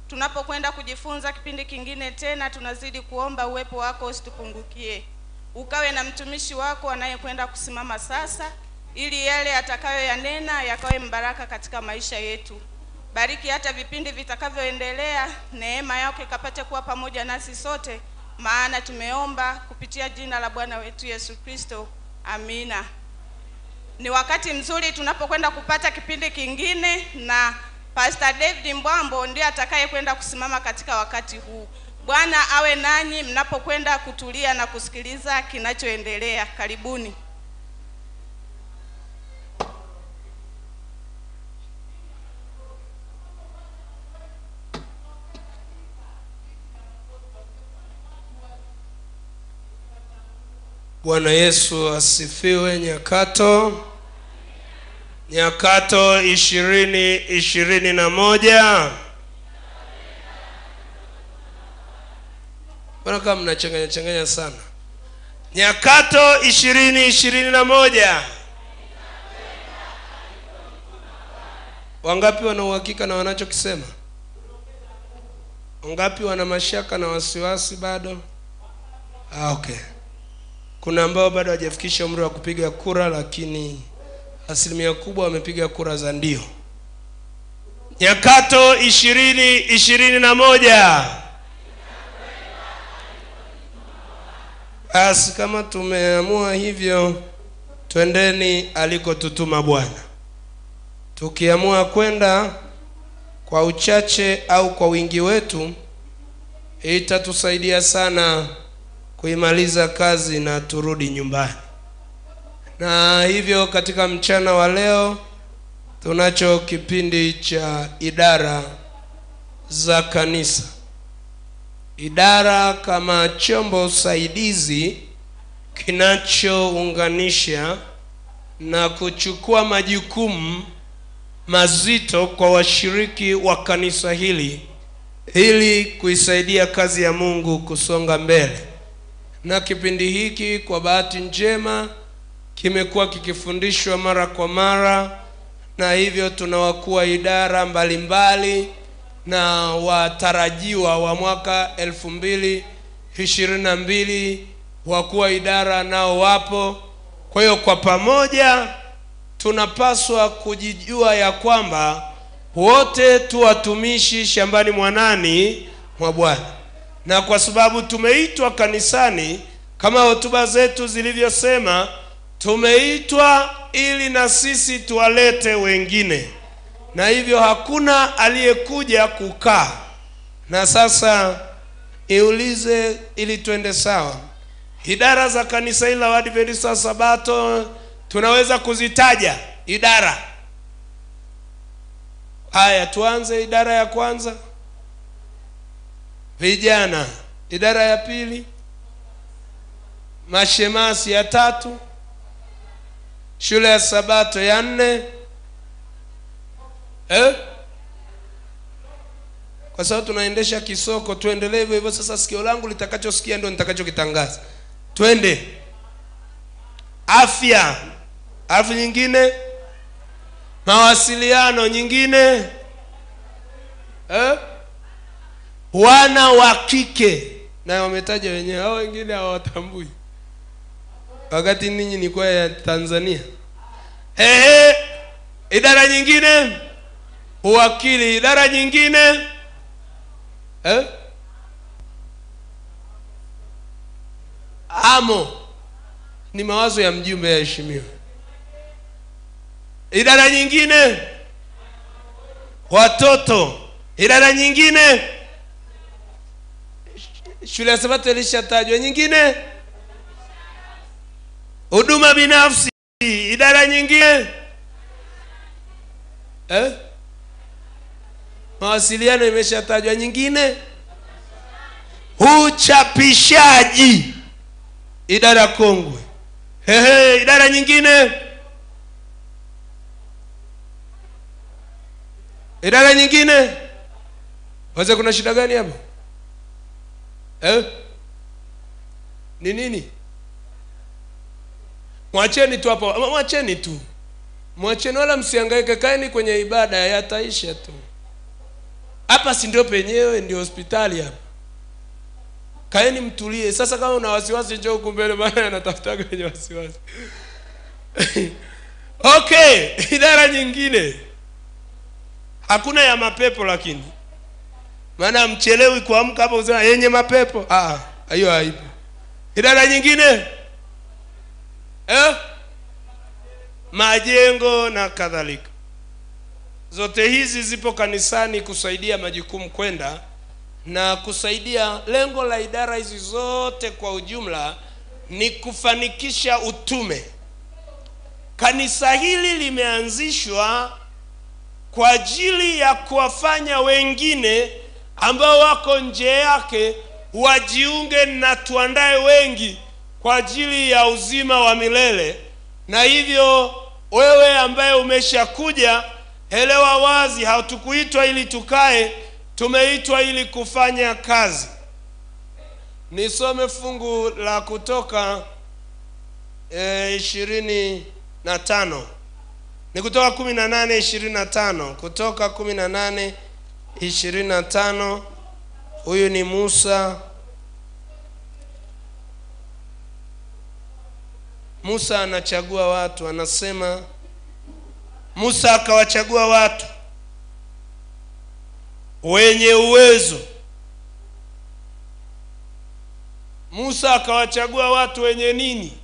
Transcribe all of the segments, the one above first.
tunapokwenda kujifunza kipindi kingine tena, tunazidi kuomba uwepo wako usitupungukie, ukawe na mtumishi wako anayekwenda kusimama sasa, ili yale atakayoyanena yakawe mbaraka katika maisha yetu. Bariki hata vipindi vitakavyoendelea, neema yako ikapate kuwa pamoja nasi sote, maana tumeomba kupitia jina la Bwana wetu Yesu Kristo, amina. Ni wakati mzuri tunapokwenda kupata kipindi kingine, na Pastor David Mbwambo ndiye atakayekwenda kusimama katika wakati huu. Bwana awe nanyi mnapokwenda kutulia na kusikiliza kinachoendelea. Karibuni. Bwana Yesu asifiwe. Nyakato, Nyakato ishirini ishirini na moja. Mbona kama mnachanganya changanya sana? Nyakato ishirini ishirini na moja. Wangapi wana uhakika na wanachokisema? Wangapi wana mashaka na wasiwasi bado? Ah, okay. Kuna ambao bado hawajafikisha umri wa kupiga kura, lakini asilimia kubwa wamepiga kura za ndio. Nyakato ishirini ishirini na moja. Basi kama tumeamua hivyo, twendeni alikotutuma Bwana. Tukiamua kwenda kwa uchache au kwa wingi wetu, itatusaidia sana kuimaliza kazi na turudi nyumbani. Na hivyo katika mchana wa leo tunacho kipindi cha idara za kanisa. Idara kama chombo saidizi kinachounganisha na kuchukua majukumu mazito kwa washiriki wa kanisa hili ili kuisaidia kazi ya Mungu kusonga mbele na kipindi hiki kwa bahati njema kimekuwa kikifundishwa mara kwa mara, na hivyo tuna wakuu wa idara mbalimbali na watarajiwa wa mwaka elfu mbili ishirini na mbili wakuu wa idara nao wapo. Kwa hiyo kwa pamoja tunapaswa kujijua ya kwamba wote tu watumishi shambani mwanani mwa Bwana na kwa sababu tumeitwa kanisani kama hotuba zetu zilivyosema, tumeitwa ili na sisi tuwalete wengine, na hivyo hakuna aliyekuja kukaa. Na sasa iulize, ili twende sawa, idara za kanisa hili la Waadventista wa Sabato tunaweza kuzitaja idara. Haya, tuanze idara ya kwanza vijana. Idara ya pili, mashemasi ya tatu, shule ya sabato ya nne eh? Kwa sababu tunaendesha kisoko, tuendelee hivyo hivyo. Sasa sikio langu litakachosikia ndio nitakachokitangaza. Twende afya, alafu nyingine mawasiliano, nyingine eh? wana wa kike na wametaja wenyewe, hao wengine hawatambui, wakati ninyi ni kwa ya Tanzania. Ehe, idara nyingine uwakili, idara nyingine eh? amo ni mawazo ya mjumbe yaheshimiwa. Idara nyingine watoto, idara nyingine shule ya Sabato ilishatajwa, nyingine huduma binafsi, idara nyingine eh? mawasiliano imeshatajwa, nyingine uchapishaji, idara kongwe. Ehe, idara nyingine, idara nyingine. Waze, kuna shida gani hapo? Eh? Ni nini? Mwacheni tu hapo, mwacheni tu, mwacheni, wala msihangaike, kaeni kwenye ibada, yataisha tu. hapa si ndio penyewe ndio hospitali hapa kaeni mtulie sasa kama una wasiwasi njoo huku mbele maana anatafutaga wenye wasiwasi okay idara nyingine hakuna ya mapepo lakini maana mchelewi kuamka hapo kusema yenye mapepo ah hiyo haipo idara nyingine eh? majengo na kadhalika zote hizi zipo kanisani kusaidia majukumu kwenda na kusaidia lengo la idara hizi zote kwa ujumla ni kufanikisha utume kanisa hili limeanzishwa kwa ajili ya kuwafanya wengine ambao wako nje yake wajiunge na tuandae wengi kwa ajili ya uzima wa milele na hivyo wewe ambaye umeshakuja elewa wazi hatukuitwa ili tukae tumeitwa ili kufanya kazi nisome fungu la kutoka ishirini na tano ni kutoka kumi na nane ishirini na tano kutoka kumi na nane ishirini na tano huyu ni musa musa anachagua watu anasema musa akawachagua watu wenye uwezo musa akawachagua watu wenye nini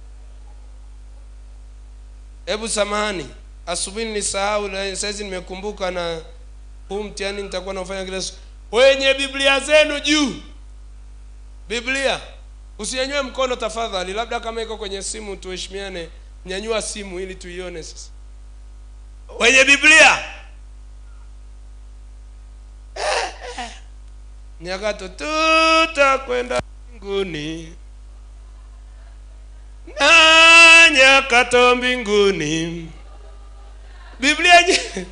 hebu samahani asubuhi nilisahau na saizi nimekumbuka na huu mtihani nitakuwa naufanya kila siku wenye biblia zenu juu biblia usinyanyue mkono tafadhali labda kama iko kwenye simu tuheshimiane nyanyua simu ili tuione sasa wenye biblia nyakato tutakwenda mbinguni na nyakato mbinguni biblia nye...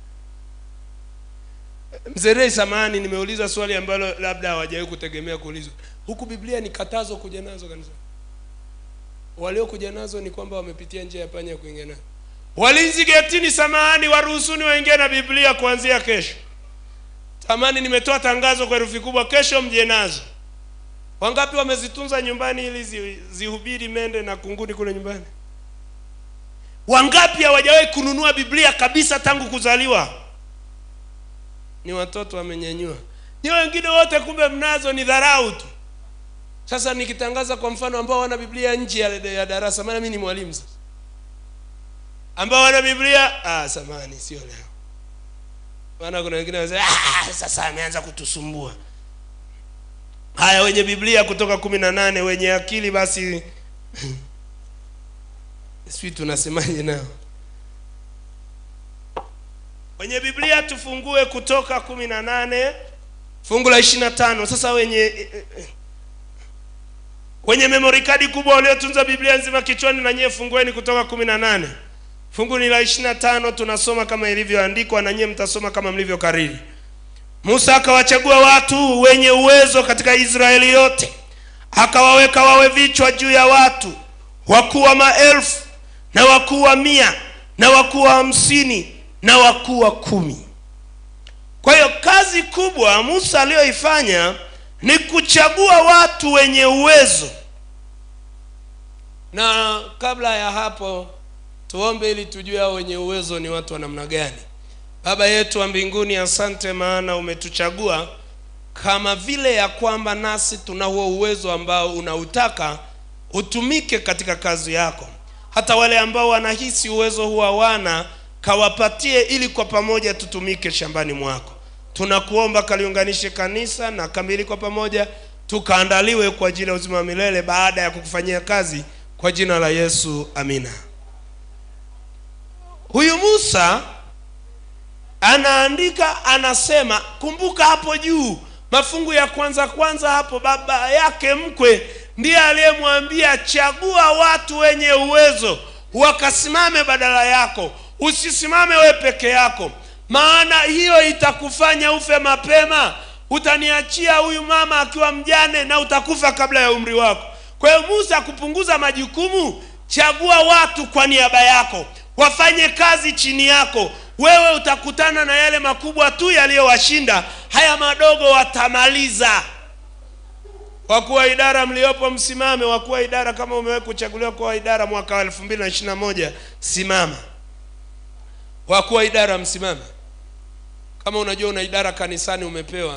mzerei samani nimeuliza swali ambalo labda hawajawahi kutegemea kuulizwa huku biblia ni katazo kuja nazo kanisa waliokuja nazo ni kwamba wamepitia njia ya panya kuingia nayo walinzi getini samahani waruhusuni waingie na biblia kuanzia kesho tamani nimetoa tangazo kwa herufi kubwa kesho mje nazo wangapi wamezitunza nyumbani ili zi, zihubiri mende na kunguni kule nyumbani wangapi hawajawahi kununua biblia kabisa tangu kuzaliwa ni watoto wamenyanyua ni wengine wote kumbe mnazo ni dharau tu sasa nikitangaza kwa mfano ambao wana biblia nje ya, ya darasa maana mi ni mwalimu sasa ambao wana biblia ah, samani sio leo maana kuna wengine wanasema ah, sasa ameanza kutusumbua haya wenye biblia kutoka kumi na nane wenye akili basi sijui tunasemaje nao wenye biblia tufungue kutoka kumi na nane fungu la ishiri na tano sasa wenye wenye memory kadi kubwa waliotunza biblia nzima kichwani na nyie fungueni kutoka kumi na nane fungu ni la ishiri na tano tunasoma kama ilivyoandikwa na nyie mtasoma kama mlivyokariri musa akawachagua watu wenye uwezo katika israeli yote akawaweka wawe vichwa juu ya watu wakuu wa maelfu na wakuu wa mia na wakuu wa hamsini na wakuu wa kumi kwa hiyo kazi kubwa musa aliyoifanya ni kuchagua watu wenye uwezo na kabla ya hapo tuombe ili tujue hao wenye uwezo ni watu wa namna gani baba yetu wa mbinguni asante maana umetuchagua kama vile ya kwamba nasi tuna huo uwezo ambao unautaka utumike katika kazi yako hata wale ambao wanahisi uwezo huo hawana kawapatie ili kwa pamoja tutumike shambani mwako tunakuomba kaliunganishe kanisa na kamili kwa pamoja tukaandaliwe kwa ajili ya uzima wa milele baada ya kukufanyia kazi kwa jina la yesu amina huyu musa anaandika anasema kumbuka hapo juu mafungu ya kwanza kwanza hapo baba yake mkwe ndiye aliyemwambia chagua watu wenye uwezo wakasimame badala yako usisimame we peke yako maana hiyo itakufanya ufe mapema utaniachia huyu mama akiwa mjane na utakufa kabla ya umri wako kwa hiyo musa kupunguza majukumu chagua watu kwa niaba yako wafanye kazi chini yako wewe utakutana na yale makubwa tu yaliyowashinda haya madogo watamaliza wakuu wa idara mliopo msimame wakuu wa idara kama umewahi kuchaguliwa kuwa wa idara mwaka wa elfu mbili na ishiri na moja simama wakuu wa idara msimame kama unajua una idara kanisani umepewa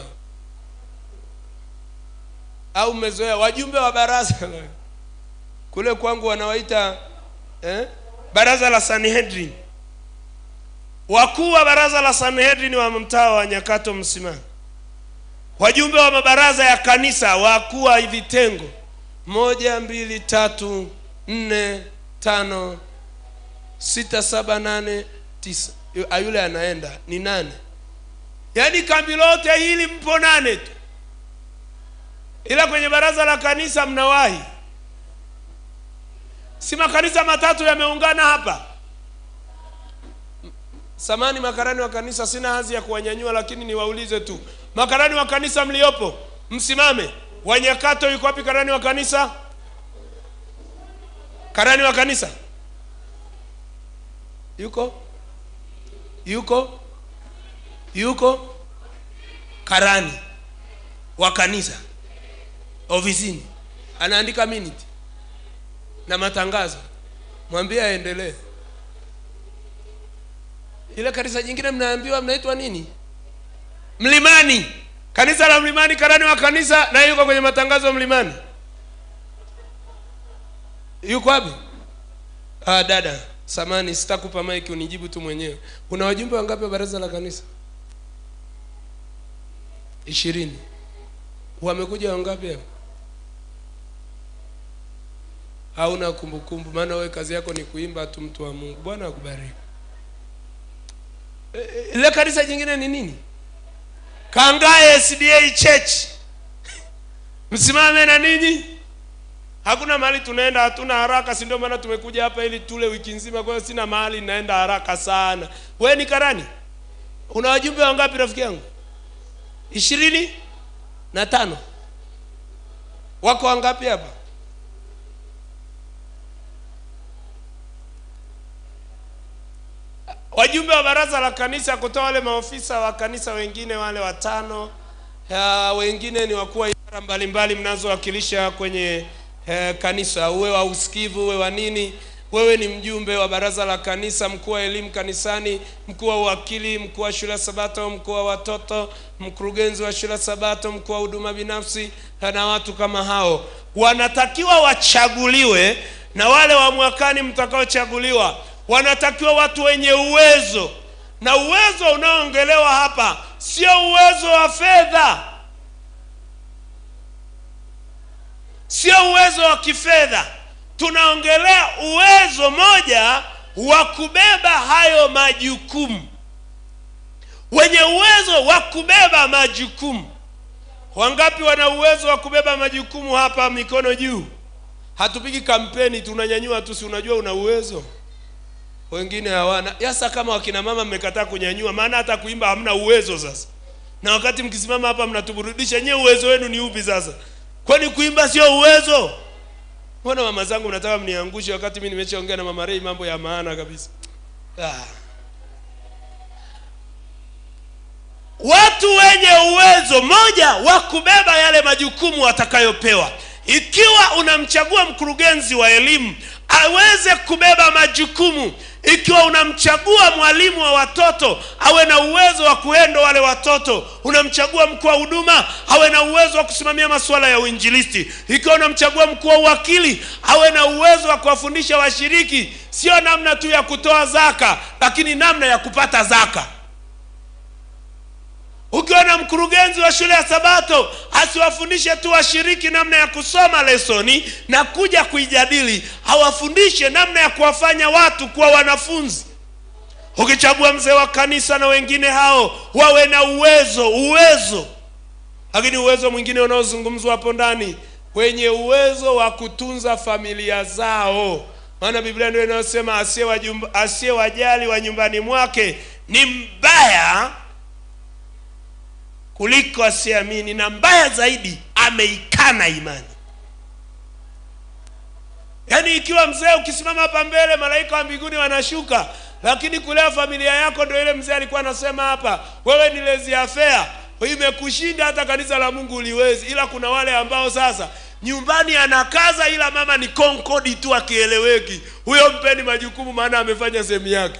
au umezoea wajumbe wa baraza kule kwangu wanawaita eh, baraza la sanhedrin wakuu wa baraza la sanhedrin wa mtaa wa nyakato msimame wajumbe wa mabaraza ya kanisa wakuu wa vitengo moja mbili tatu nne tano sita saba nane tisa Yu- ah, yule anaenda ni nane yaani kambi lote hili mpo nane tu ila kwenye baraza la kanisa mnawahi si makanisa matatu yameungana hapa samani makarani wa kanisa sina hazi ya kuwanyanyua lakini niwaulize tu makarani wa kanisa mliopo msimame wanyakato yuko wapi karani wa kanisa karani wa kanisa yuko yuko yuko karani wa kanisa ofisini anaandika minute na matangazo mwambie aendelee ile kanisa jingine mnaambiwa mnaitwa nini mlimani kanisa la mlimani karani wa kanisa na yuko kwenye matangazo mlimani yuko wapi ah, dada samani sitakupa maiki unijibu tu mwenyewe una wajumbe wangapi wa baraza la kanisa ishirini wamekuja wangapi hapa hauna kumbukumbu maana wewe kazi yako ni kuimba tu mtu wa mungu bwana akubariki E, e, ile kanisa jingine ni nini kangae sda church msimame na ninyi hakuna mahali tunaenda hatuna haraka si ndio maana tumekuja hapa ili tule wiki nzima kwa hiyo sina mahali naenda haraka sana we ni karani una wajumbe wangapi rafiki yangu ishirini na tano wako wangapi hapa wajumbe wa baraza la kanisa kutoa wale maofisa wa kanisa wengine wale watano ya, wengine ni wakuu wa idara mbalimbali mnazowakilisha kwenye eh, kanisa uwe wa usikivu uwe wa nini wewe ni mjumbe wa baraza la kanisa mkuu wa elimu kanisani mkuu wa uwakili mkuu wa shule ya sabato mkuu wa watoto mkurugenzi wa shule ya sabato mkuu wa huduma binafsi na watu kama hao wanatakiwa wachaguliwe na wale wa mwakani mtakaochaguliwa wanatakiwa watu wenye uwezo na uwezo unaoongelewa hapa sio uwezo wa fedha sio uwezo wa kifedha tunaongelea uwezo moja wa kubeba hayo majukumu wenye uwezo wa kubeba majukumu wangapi wana uwezo wa kubeba majukumu hapa mikono juu hatupigi kampeni tunanyanyua tu si unajua una uwezo wengine hawana yasa kama wakina mama mmekataa kunyanyua maana hata kuimba hamna uwezo sasa na wakati mkisimama hapa mnatuburudisha nyewe uwezo wenu ni upi sasa kwani kuimba sio uwezo mbona mama zangu mnataka mniangushe wakati mi nimeshaongea na mama rei mambo ya maana kabisa ah. watu wenye uwezo moja wa kubeba yale majukumu watakayopewa ikiwa unamchagua mkurugenzi wa elimu aweze kubeba majukumu ikiwa unamchagua mwalimu wa watoto awe na uwezo wa kuendo wale watoto unamchagua mkuu wa huduma awe na uwezo wa kusimamia masuala ya uinjilisti ikiwa unamchagua mkuu wa uwakili awe na uwezo wa kuwafundisha washiriki sio namna tu ya kutoa zaka lakini namna ya kupata zaka ukiwa na mkurugenzi wa shule ya sabato asiwafundishe tu washiriki namna ya kusoma lesoni na kuja kuijadili awafundishe namna ya kuwafanya watu kuwa wanafunzi ukichagua mzee wa kanisa na wengine hao wawe na uwezo uwezo lakini uwezo mwingine unaozungumzwa hapo ndani wenye uwezo wa kutunza familia zao maana biblia ndio inayosema asiyewajumba- asiyewajali wa nyumbani mwake ni mbaya kuliko asiamini na mbaya zaidi ameikana imani yaani ikiwa mzee ukisimama hapa mbele malaika wa mbinguni wanashuka lakini kulea familia yako ndio ile mzee alikuwa anasema hapa wewe ni lazy affair imekushinda hata kanisa la mungu uliwezi ila kuna wale ambao sasa nyumbani anakaza ila mama ni konkodi tu akieleweki huyo mpeni majukumu maana amefanya sehemu yake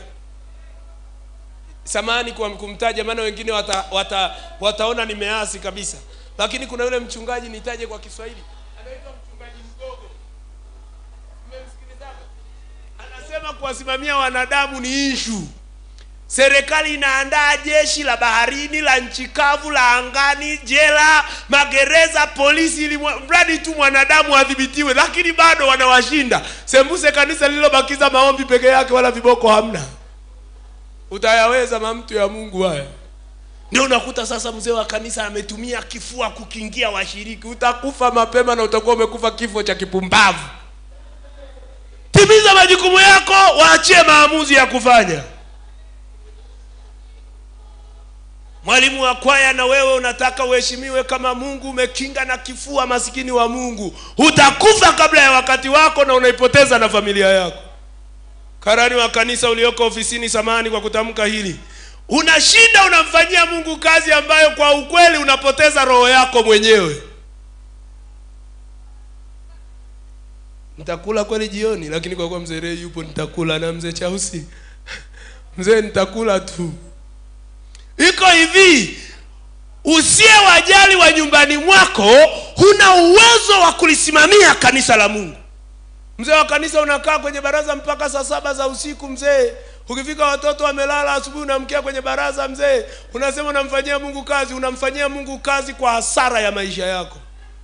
samani kwa kumtaja maana wengine wata, wata, wataona nimeasi kabisa lakini kuna yule mchungaji nitaje kwa kiswahili anaitwa mchungaji mgogo Mmemsikilizaga? anasema kuwasimamia wanadamu ni ishu serikali inaandaa jeshi la baharini la nchi kavu la angani jela magereza polisi ili mwa- mradi tu mwanadamu adhibitiwe lakini bado wanawashinda sembuse kanisa lililobakiza maombi peke yake wala viboko hamna utayaweza mamtu ya mungu haya ndio unakuta sasa mzee wa kanisa ametumia kifua kukingia washiriki utakufa mapema na utakuwa umekufa kifo cha kipumbavu timiza majukumu yako waachie maamuzi ya kufanya mwalimu wa kwaya na wewe unataka uheshimiwe kama mungu umekinga na kifua masikini wa mungu utakufa kabla ya wakati wako na unaipoteza na familia yako karani wa kanisa ulioko ofisini samani kwa kutamka hili unashinda unamfanyia mungu kazi ambayo kwa ukweli unapoteza roho yako mwenyewe nitakula kweli jioni lakini kwa kuwa mzee Ray yupo nitakula na mzee chausi mzee nitakula tu iko hivi usiye wajali wa nyumbani mwako huna uwezo wa kulisimamia kanisa la mungu mzee wa kanisa unakaa kwenye baraza mpaka saa saba za usiku mzee ukifika watoto wamelala asubuhi unamkia kwenye baraza mzee unasema unamfanyia mungu kazi unamfanyia mungu kazi kwa hasara ya maisha yako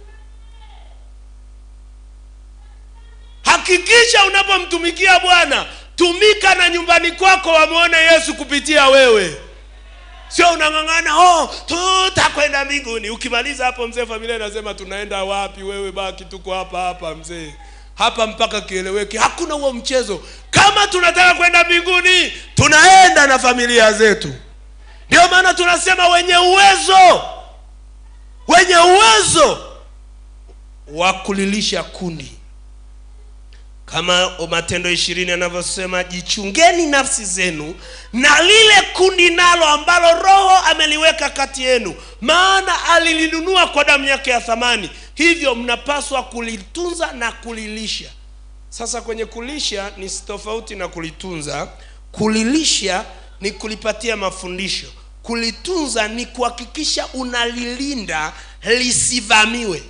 hakikisha unapomtumikia bwana tumika na nyumbani kwako wamwone yesu kupitia wewe sio unang'ang'ana oh tutakwenda mbinguni ukimaliza hapo mzee familia inasema tunaenda wapi wewe baki tuko hapa hapa mzee hapa mpaka kieleweke hakuna huo mchezo kama tunataka kwenda mbinguni tunaenda na familia zetu ndio maana tunasema wenye uwezo wenye uwezo wa kulilisha kundi kama matendo ishirini anavyosema jichungeni nafsi zenu na lile kundi nalo ambalo roho ameliweka kati yenu maana alilinunua kwa damu yake ya thamani hivyo mnapaswa kulitunza na kulilisha sasa kwenye kulisha ni tofauti na kulitunza kulilisha ni kulipatia mafundisho kulitunza ni kuhakikisha unalilinda lisivamiwe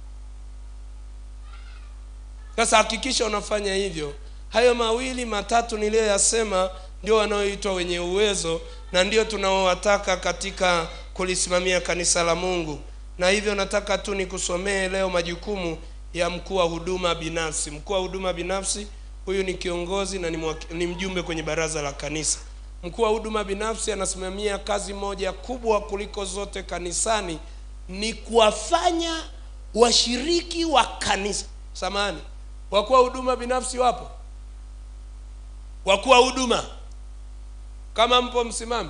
sasa hakikisha unafanya hivyo hayo mawili matatu niliyoyasema ndio wanaoitwa wenye uwezo na ndio tunaowataka katika kulisimamia kanisa la mungu na hivyo nataka tu nikusomee leo majukumu ya mkuu wa huduma binafsi mkuu wa huduma binafsi huyu ni kiongozi na ni, mwaki, ni mjumbe kwenye baraza la kanisa mkuu wa huduma binafsi anasimamia kazi moja kubwa kuliko zote kanisani ni kuwafanya washiriki wa kanisa samani wakuu wa huduma binafsi wapo wakuu wa huduma kama mpo msimame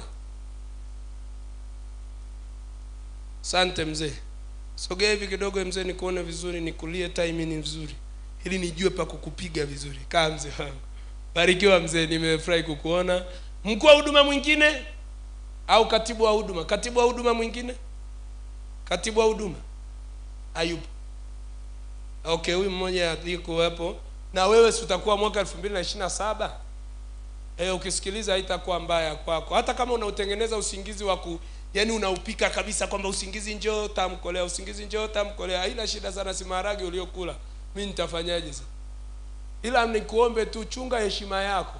sante mzee sogea hivi kidogo mzee nikuone vizuri nikulie timing vizuri ili nijue pa kukupiga vizuri kaa mzee wangu barikiwa mzee nimefurahi kukuona mkuu wa huduma mwingine au katibu wa huduma katibu wa huduma mwingine katibu wa huduma ayupo okay huyu mmoja yuko hapo na wewe si utakuwa mwaka elfu mbili na ishiri na saba e, ukisikiliza haitakuwa mbaya kwako hata kama unautengeneza usingizi wa ku yani unaupika kabisa kwamba usingizi njoo tamkolea usingizi njoo tamkolea haina shida sana si maharage uliokula mi nitafanyaje sasa ila nikuombe tu chunga heshima yako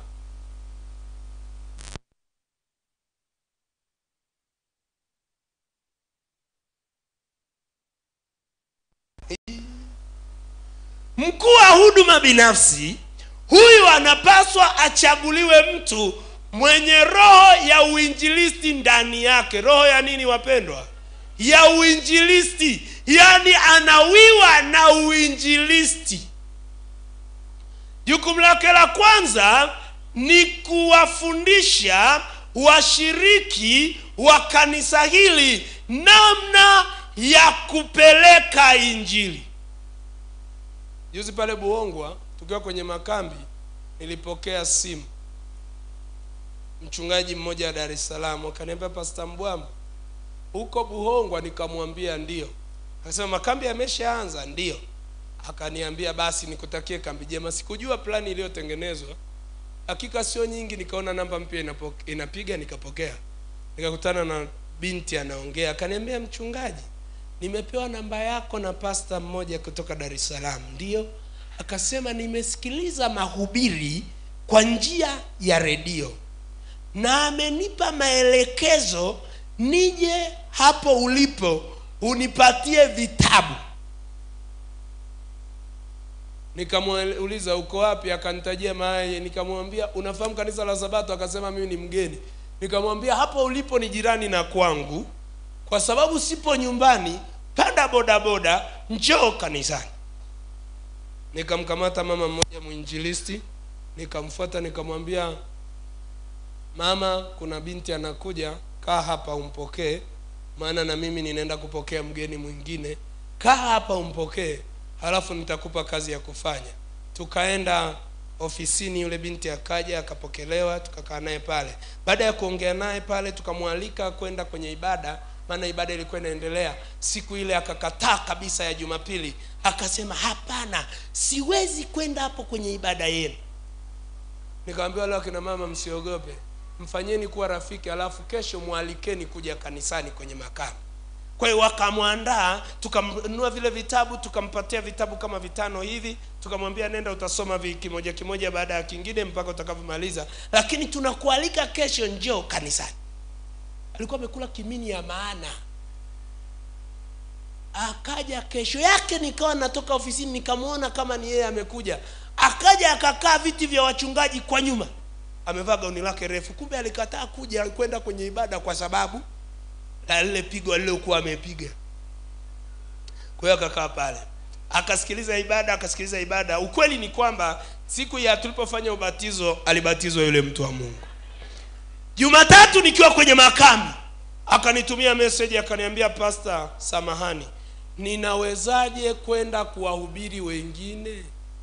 mkuu wa huduma binafsi huyu anapaswa achaguliwe mtu mwenye roho ya uinjilisti ndani yake roho ya nini wapendwa ya uinjilisti yaani anawiwa na uinjilisti jukumu lake la kwanza ni kuwafundisha washiriki wa kanisa hili namna ya kupeleka injili juzi pale buongwa tukiwa kwenye makambi nilipokea simu mchungaji mmoja wa dar es salaam akaniambia pasta mbwambo huko buhongwa nikamwambia ndio akasema makambi yameshaanza ndio akaniambia basi nikutakie kambi jema sikujua plani iliyotengenezwa hakika sio nyingi nikaona namba mpya inapo- inapiga nikapokea nikakutana na binti anaongea akaniambia mchungaji nimepewa namba yako na pasta mmoja kutoka dar es salaam ndio akasema nimesikiliza mahubiri kwa njia ya redio na amenipa maelekezo nije hapo ulipo unipatie vitabu nikamuuliza uko wapi akanitajia mahali nikamwambia unafahamu kanisa la sabato akasema mimi ni mgeni nikamwambia hapo ulipo ni jirani na kwangu kwa sababu sipo nyumbani panda bodaboda njoo kanisani nikamkamata mama mmoja mwinjilisti nikamfuata nikamwambia mama kuna binti anakuja kaa hapa umpokee maana na mimi ninaenda kupokea mgeni mwingine kaa hapa umpokee halafu nitakupa kazi ya kufanya tukaenda ofisini yule binti akaja akapokelewa tukakaa naye pale baada ya kuongea naye pale tukamwalika kwenda kwenye ibada maana ibada ilikuwa inaendelea siku ile akakataa kabisa ya jumapili akasema hapana siwezi kwenda hapo kwenye ibada yenu nikamwambia wale wakina mama msiogope mfanyeni kuwa rafiki alafu kesho mwalikeni kuja kanisani kwenye makamu kwa hiyo wakamwandaa tukamnunua vile vitabu tukampatia vitabu kama vitano hivi tukamwambia nenda utasoma vi kimoja kimoja baada ya kingine mpaka utakavyomaliza lakini tunakualika kesho njoo kanisani alikuwa amekula kimini ya maana akaja kesho yake nikawa natoka ofisini nikamwona kama ni yeye amekuja akaja akakaa viti vya wachungaji kwa nyuma amevaa gauni lake refu kumbe alikataa kuja kwenda kwenye ibada kwa sababu la lile pigo alilokuwa amepiga kwa hiyo akakaa pale akasikiliza ibada akasikiliza ibada ukweli ni kwamba siku ya tulipofanya ubatizo alibatizwa yule mtu wa mungu jumatatu nikiwa kwenye makambi akanitumia message akaniambia pasta samahani ninawezaje kwenda kuwahubiri wengine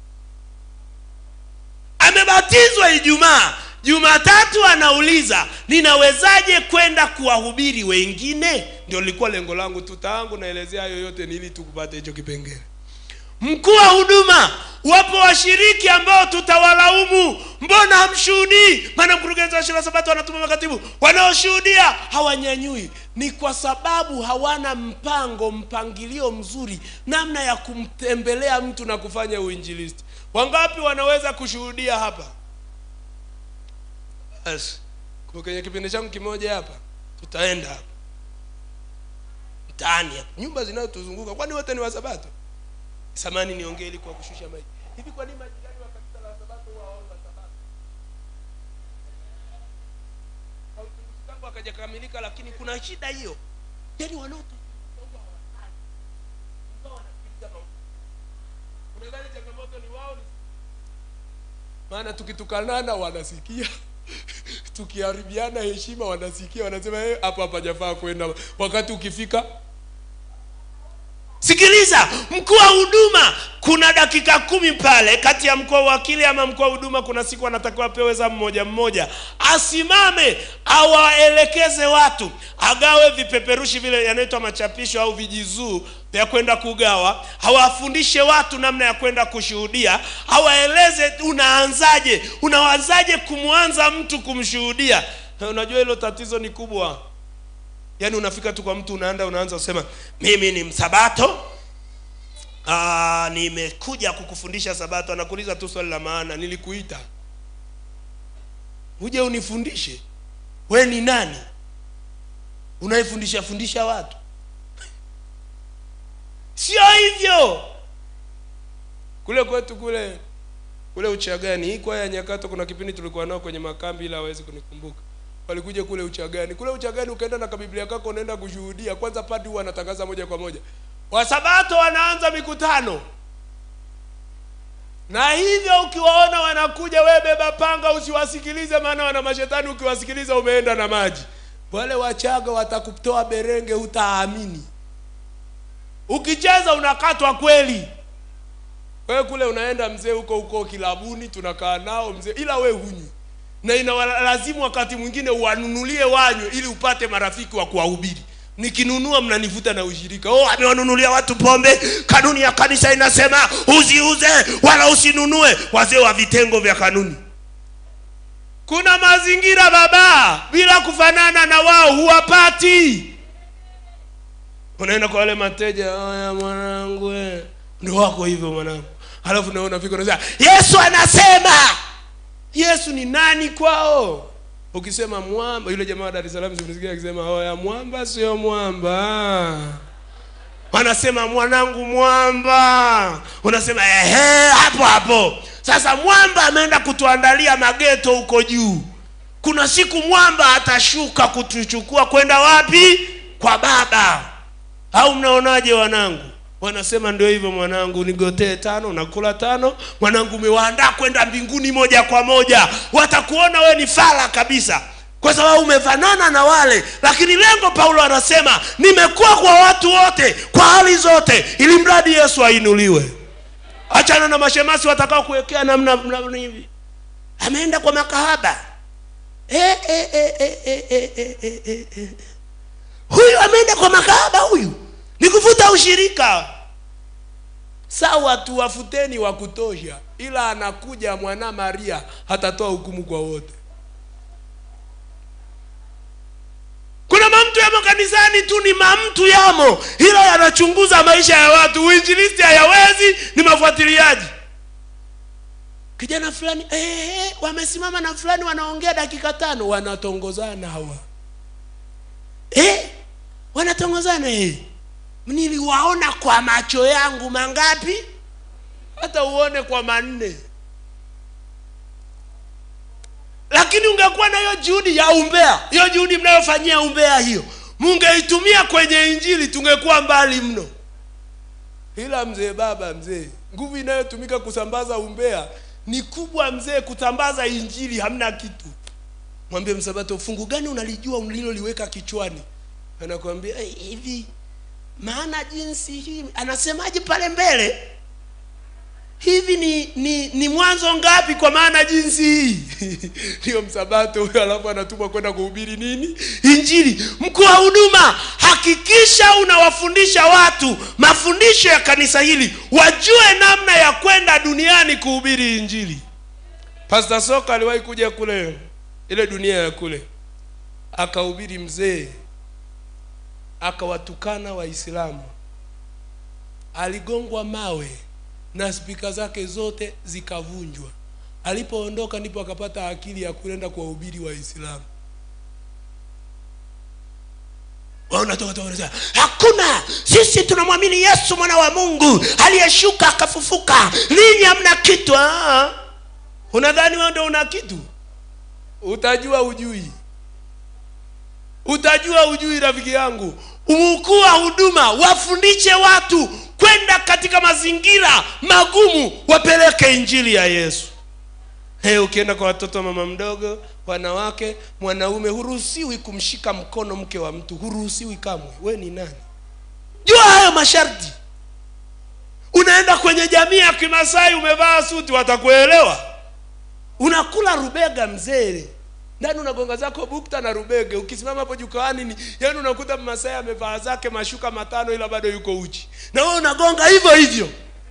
amebatizwa ijumaa jumatatu anauliza ninawezaje kwenda kuwahubiri wengine ndio lilikuwa lengo langu tutaangu naelezea hayo yote ni ili tukupate hicho kipengele mkuu wa huduma wapo washiriki ambao tutawalaumu mbona hamshuhudii maana mkurugenzi wa shule ya sabato wanatuma makatibu wanaoshuhudia hawanyanyui ni kwa sababu hawana mpango mpangilio mzuri namna ya kumtembelea mtu na kufanya uinjilisti wangapi wanaweza kushuhudia hapa basi kwa kwenye kipindi changu kimoja hapa tutaenda hapa mtaani hapa nyumba zinazotuzunguka kwani wote ni wasabato samani niongee ili kwa kushusha maji hivi kwa nini majirani wa kanisa la sabato huwa waomba sabato Hauchunguzi tangu akajakamilika lakini kuna shida hiyo yaani wanaotuzunguka huwa hawataki. Ingawa wanasikiliza mahubiri. unadhani changamoto ni wao ni maana tukitukanana wanasikia tukiharibiana heshima wanasikia wanasema "Eh, hapo hapajafaa kwenda wakati ukifika sikiliza mkuu wa huduma kuna dakika kumi pale kati ya mkuu wa wakili ama mkuu wa huduma kuna siku anatakiwa apewe za mmoja mmoja asimame awaelekeze watu agawe vipeperushi vile yanaitwa machapisho au vijizuu vya kwenda kugawa hawafundishe watu namna ya kwenda kushuhudia hawaeleze unaanzaje unawazaje kumwanza mtu kumshuhudia Na unajua hilo tatizo ni kubwa yaani unafika tu kwa mtu unaanda unaanza kusema mimi ni msabato Aa, nimekuja kukufundisha sabato anakuuliza tu swali la maana nilikuita uje unifundishe we ni nani unaifundisha fundisha watu sio hivyo kule kwetu kule kule uchagani hii kwaya ya nyakato kuna kipindi tulikuwa nao kwenye makambi ila hawezi kunikumbuka walikuja kule uchagani kule uchagani ukaenda na kabiblia kako unaenda kushuhudia kwanza padi huwa anatangaza moja kwa moja wasabato wanaanza mikutano na hivyo ukiwaona wanakuja we beba panga usiwasikilize maana wana mashetani ukiwasikiliza umeenda na maji wale wachaga watakutoa berenge hutaamini ukicheza unakatwa kweli wewe kule unaenda mzee huko huko kilabuni tunakaa nao mzee ila we hunywi na inawalazimu wakati mwingine uwanunulie wanywe ili upate marafiki wa kuwahubiri nikinunua mnanivuta na ushirika oh amewanunulia watu pombe kanuni ya kanisa inasema usiuze wala usinunue wazee wa vitengo vya kanuni kuna mazingira baba bila kufanana na wao huwapati unaenda kwa wale mateja haya mwanangu eh." ndio wako hivyo mwanangu halafu na unafika unasema yesu anasema yesu ni nani kwao ukisema mwamba yule jamaa wa dar es salaam simsikia akisema oya mwamba sio mwamba wanasema mwanangu mwamba unasema ehe hapo hapo sasa mwamba ameenda kutuandalia mageto huko juu kuna siku mwamba atashuka kutuchukua kwenda wapi kwa baba au mnaonaje wanangu wanasema ndio hivyo mwanangu nigotee tano nakula tano mwanangu umewaandaa kwenda mbinguni moja kwa moja watakuona we ni fala kabisa kwa sababu umefanana na wale lakini lengo paulo anasema nimekuwa kwa watu wote kwa hali zote ili mradi yesu ainuliwe achana na mashemasi watakao kuwekea namna namna hivi ameenda kwa makahaba eh, eh, eh, eh, eh, eh, eh, eh, eh, eh. huyu ameenda kwa makahaba huyu ni kuvuta ushirika sawa tuwafuteni wa kutosha ila anakuja mwana maria hatatoa hukumu kwa wote kuna mamtu yamo kanisani tu ni mamtu yamo ila yanachunguza maisha ya watu uinjilisti hayawezi ni mafuatiliaji kijana fulani eh, wamesimama na fulani wanaongea dakika tano wanatongozana hawa eh, wanatongozana eh. niliwaona kwa macho yangu mangapi hata uone kwa manne lakini ungekuwa na hiyo juhudi ya umbea hiyo juhudi mnayofanyia umbea hiyo mungeitumia kwenye injili tungekuwa mbali mno ila mzee baba mzee nguvu inayotumika kusambaza umbea ni kubwa mzee kusambaza injili hamna kitu mwambie msabato fungu gani unalijua uliloliweka kichwani anakuambia "Eh, hivi maana jinsi hii anasemaje pale mbele hivi ni ni ni mwanzo ngapi kwa maana jinsi hii ndiyo msabato huyo alafu anatumwa kwenda kuhubiri nini injili mkuu wa huduma hakikisha unawafundisha watu mafundisho ya kanisa hili wajue namna ya kwenda duniani kuhubiri injili pastor soka aliwahi kuja kule ile dunia ya kule akahubiri mzee akawatukana waislamu aligongwa mawe na spika zake zote zikavunjwa alipoondoka ndipo akapata akili ya kwenda kuwahubiri waislamu wanatoka toka wanasema hakuna sisi tunamwamini yesu mwana wa mungu aliyeshuka akafufuka ninyi hamna kitu Ah, unadhani wewe ndio una kitu utajua ujui utajua ujui rafiki yangu mkuu wa huduma wafundishe watu kwenda katika mazingira magumu wapeleke injili ya yesu hey, ukienda kwa watoto wa mama mdogo wanawake mwanaume huruhusiwi kumshika mkono mke wa mtu huruhusiwi kamwe we ni nani jua hayo masharti unaenda kwenye jamii ya kimasai umevaa suti watakuelewa unakula rubega mzee ndani unagonga zako bukta na rubege ukisimama hapo jukwani ni yani unakuta mmasai amevaa zake mashuka matano ila bado yuko uchi na wewe unagonga hivyo hivyo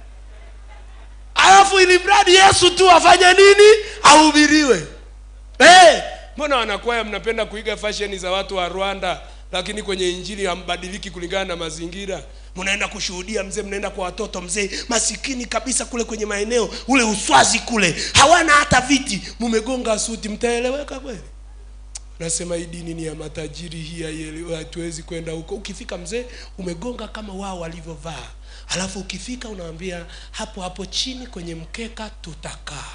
alafu ili mradi yesu tu afanye nini ahubiriwe hey, mbona wanakwaya mnapenda kuiga fasheni za watu wa rwanda lakini kwenye injili hambadiliki kulingana na mazingira mnaenda kushuhudia mzee mnaenda kwa watoto mzee masikini kabisa kule kwenye maeneo ule uswazi kule hawana hata viti mumegonga suti mtaeleweka kweli nasema hii dini ni ya matajiri hii haielewi- hatuwezi kwenda huko ukifika mzee umegonga kama wao walivyovaa alafu ukifika unawambia hapo hapo chini kwenye mkeka tutakaa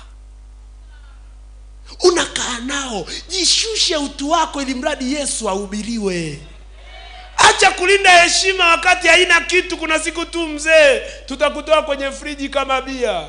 unakaa nao jishushe utu wako ili mradi yesu ahubiriwe acha kulinda heshima wakati haina kitu kuna siku tu mzee tutakutoa kwenye friji kama bia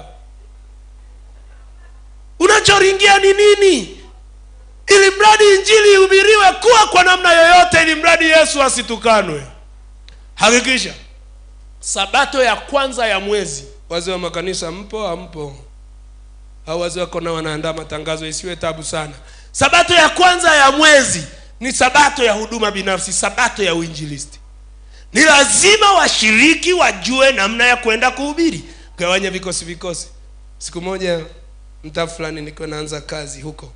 unachoringia ni nini ili mradi injili ihubiriwe kuwa kwa namna yoyote ili mradi yesu asitukanwe hakikisha sabato ya kwanza ya mwezi wazee wa makanisa mpo ampo au wazee wako nao wanaandaa matangazo isiwe tabu sana sabato ya kwanza ya mwezi ni sabato ya huduma binafsi sabato ya uinjilisti ni lazima washiriki wajue namna ya kwenda kuhubiri gawanya vikosi vikosi siku moja mtaa fulani nikiwa naanza kazi huko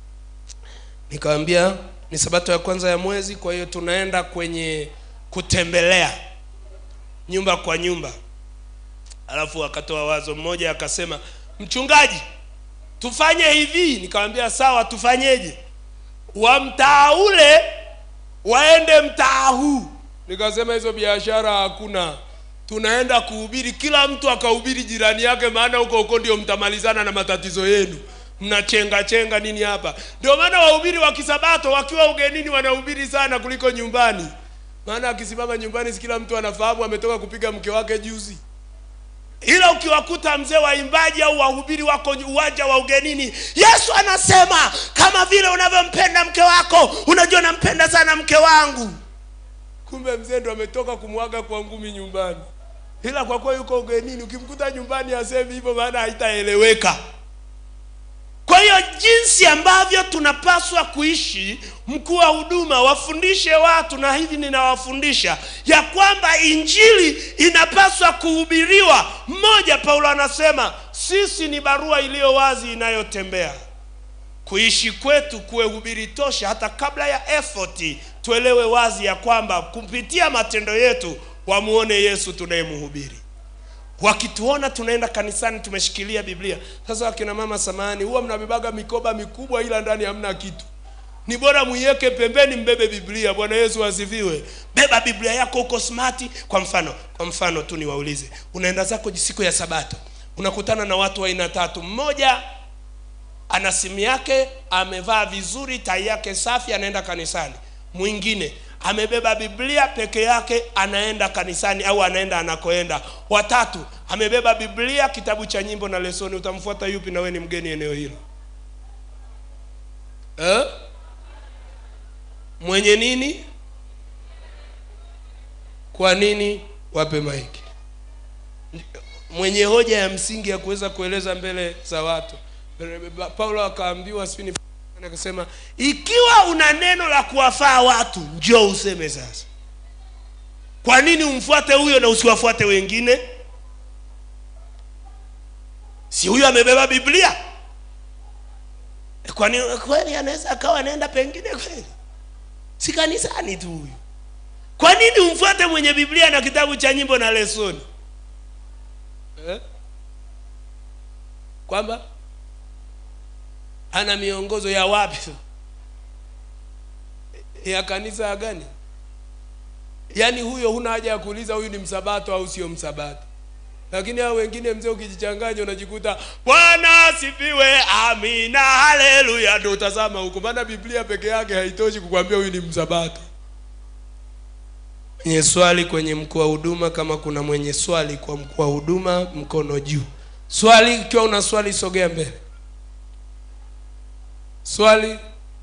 nikawambia ni sabato ya kwanza ya mwezi kwa hiyo tunaenda kwenye kutembelea nyumba kwa nyumba alafu akatoa wazo mmoja akasema mchungaji tufanye hivi nikamwambia sawa tufanyeje wa mtaa ule waende mtaa huu nikasema hizo biashara hakuna tunaenda kuhubiri kila mtu akahubiri jirani yake maana huko huko ndio mtamalizana na matatizo yenu mnachenga chenga nini hapa ndio maana wahubiri wa kisabato wakiwa ugenini wanahubiri sana kuliko nyumbani maana akisimama nyumbani si kila mtu anafahamu ametoka kupiga mke wake juzi ila ukiwakuta mzee waimbaji au wahubiri wako uwanja wa ugenini yesu anasema kama vile unavyompenda mke wako unajua nampenda sana mke wangu kumbe mzee ndo ametoka kumwaga kwa ngumi nyumbani ila kwa kuwa yuko ugenini ukimkuta nyumbani asemi hivyo maana haitaeleweka kwa hiyo jinsi ambavyo tunapaswa kuishi mkuu wa huduma wafundishe watu na hivi ninawafundisha ya kwamba injili inapaswa kuhubiriwa mmoja paulo anasema sisi ni barua iliyo wazi inayotembea kuishi kwetu kuwe hubiri tosha hata kabla ya efoti tuelewe wazi ya kwamba kupitia matendo yetu wamuone yesu tunayemhubiri wakituona tunaenda kanisani tumeshikilia biblia sasa wakina mama samani huwa mnabebaga mikoba mikubwa ila ndani hamna kitu ni bora muiweke pembeni mbebe biblia bwana yesu asifiwe beba biblia yako huko smati kwa mfano kwa mfano tu niwaulize unaenda zako siku ya sabato unakutana na watu wa aina tatu mmoja ana simu yake amevaa vizuri tai yake safi anaenda kanisani mwingine amebeba biblia peke yake anaenda kanisani au anaenda anakoenda watatu amebeba biblia kitabu cha nyimbo na lesoni utamfuata yupi na we ni mgeni eneo hilo eh? mwenye nini kwa nini wape maiki mwenye hoja ya msingi ya kuweza kueleza mbele za watu paulo akaambiwa sijui ni akasema ikiwa una neno la kuwafaa watu njoo useme sasa kwa nini umfuate huyo na usiwafuate wengine si huyo amebeba biblia kwani kweli anaweza akawa anaenda pengine kweli si kanisani tu huyu kwa nini umfuate mwenye biblia na kitabu cha nyimbo na lesoni eh? kwamba ana miongozo ya wapi ya kanisa gani yaani huyo huna haja ya kuuliza huyu ni msabato au sio msabato lakini hao wengine mzee ukijichanganya unajikuta bwana asifiwe amina haleluya ndo utazama huko maana biblia peke yake haitoshi kukwambia huyu ni msabato mwenye swali kwenye mkuu wa huduma kama kuna mwenye swali kwa mkuu wa huduma mkono juu swali ikiwa una swali sogea mbele swali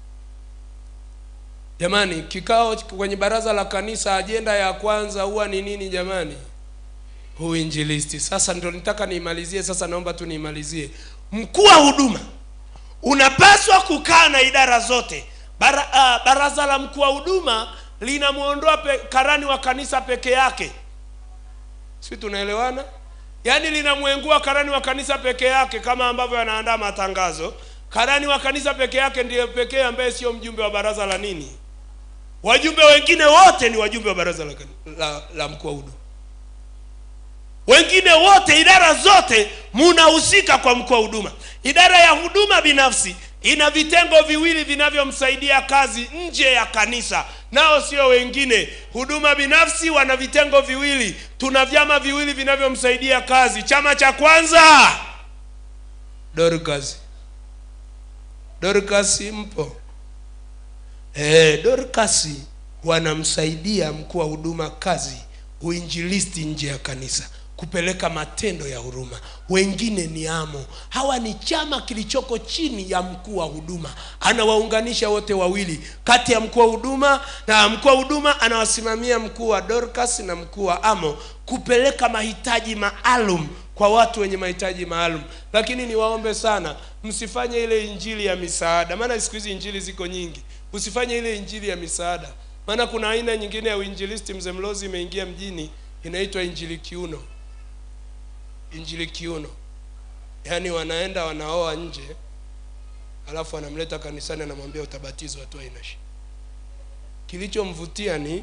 jamani kikao kwenye baraza la kanisa ajenda ya kwanza huwa ni nini jamani uinjilisti sasa ndo nitaka niimalizie sasa naomba tu niimalizie mkuu wa huduma unapaswa kukaa na idara zote Bara, uh, baraza la mkuu wa huduma linamwondoa karani wa kanisa peke yake si tunaelewana yaani linamwengua karani wa kanisa peke yake kama ambavyo anaandaa matangazo karani wa kanisa peke yake ndiye pekee ambaye sio mjumbe wa baraza la nini wajumbe wengine wote ni wajumbe wa baraza la, la, la mkuu wa huduma wengine wote idara zote munahusika kwa mkuu wa huduma idara ya huduma binafsi ina vitengo viwili vinavyomsaidia kazi nje ya kanisa nao sio wengine huduma binafsi wana vitengo viwili tuna vyama viwili vinavyomsaidia kazi chama cha kwanza dorcas dorcas mpo e, dorcas wanamsaidia mkuu wa huduma kazi uinjilisti nje ya kanisa kupeleka matendo ya huruma wengine ni amo hawa ni chama kilichoko chini ya mkuu wa huduma anawaunganisha wote wawili kati ya mkuu wa huduma na mkuu wa huduma anawasimamia mkuu wa dorcas na mkuu wa amo kupeleka mahitaji maalum kwa watu wenye mahitaji maalum lakini niwaombe sana msifanye ile injili ya misaada maana siku hizi injili ziko nyingi usifanye ile injili ya misaada maana kuna aina nyingine ya uinjilisti mzee mlozi imeingia mjini inaitwa injili kiuno injili kiuno yaani wanaenda wanaoa nje alafu anamleta kanisani anamwambia utabatizwa tu haina shida kilichomvutia ni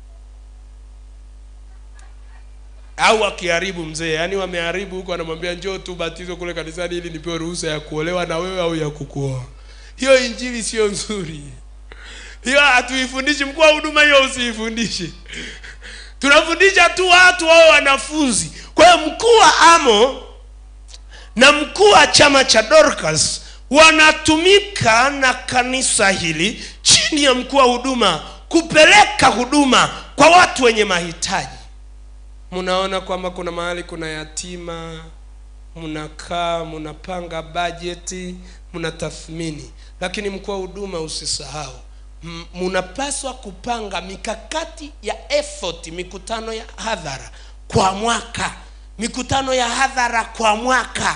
au akiharibu mzee yaani wameharibu huko anamwambia njoo tu batizwe kule kanisani ili nipewe ruhusa ya kuolewa na wewe au ya kukuoa hiyo injili sio nzuri hiyo hatuifundishi mkuu wa huduma hiyo usiifundishe tunafundisha tu watu wao wanafunzi kwa hiyo mkuu wa amo na mkuu wa chama cha dorcas wanatumika na kanisa hili chini ya mkuu wa huduma kupeleka huduma kwa watu wenye mahitaji mnaona kwamba kuna mahali kuna yatima mnakaa mnapanga bajeti mnatathmini lakini mkuu wa huduma usisahau M- mnapaswa kupanga mikakati ya effort mikutano ya hadhara kwa mwaka mikutano ya hadhara kwa mwaka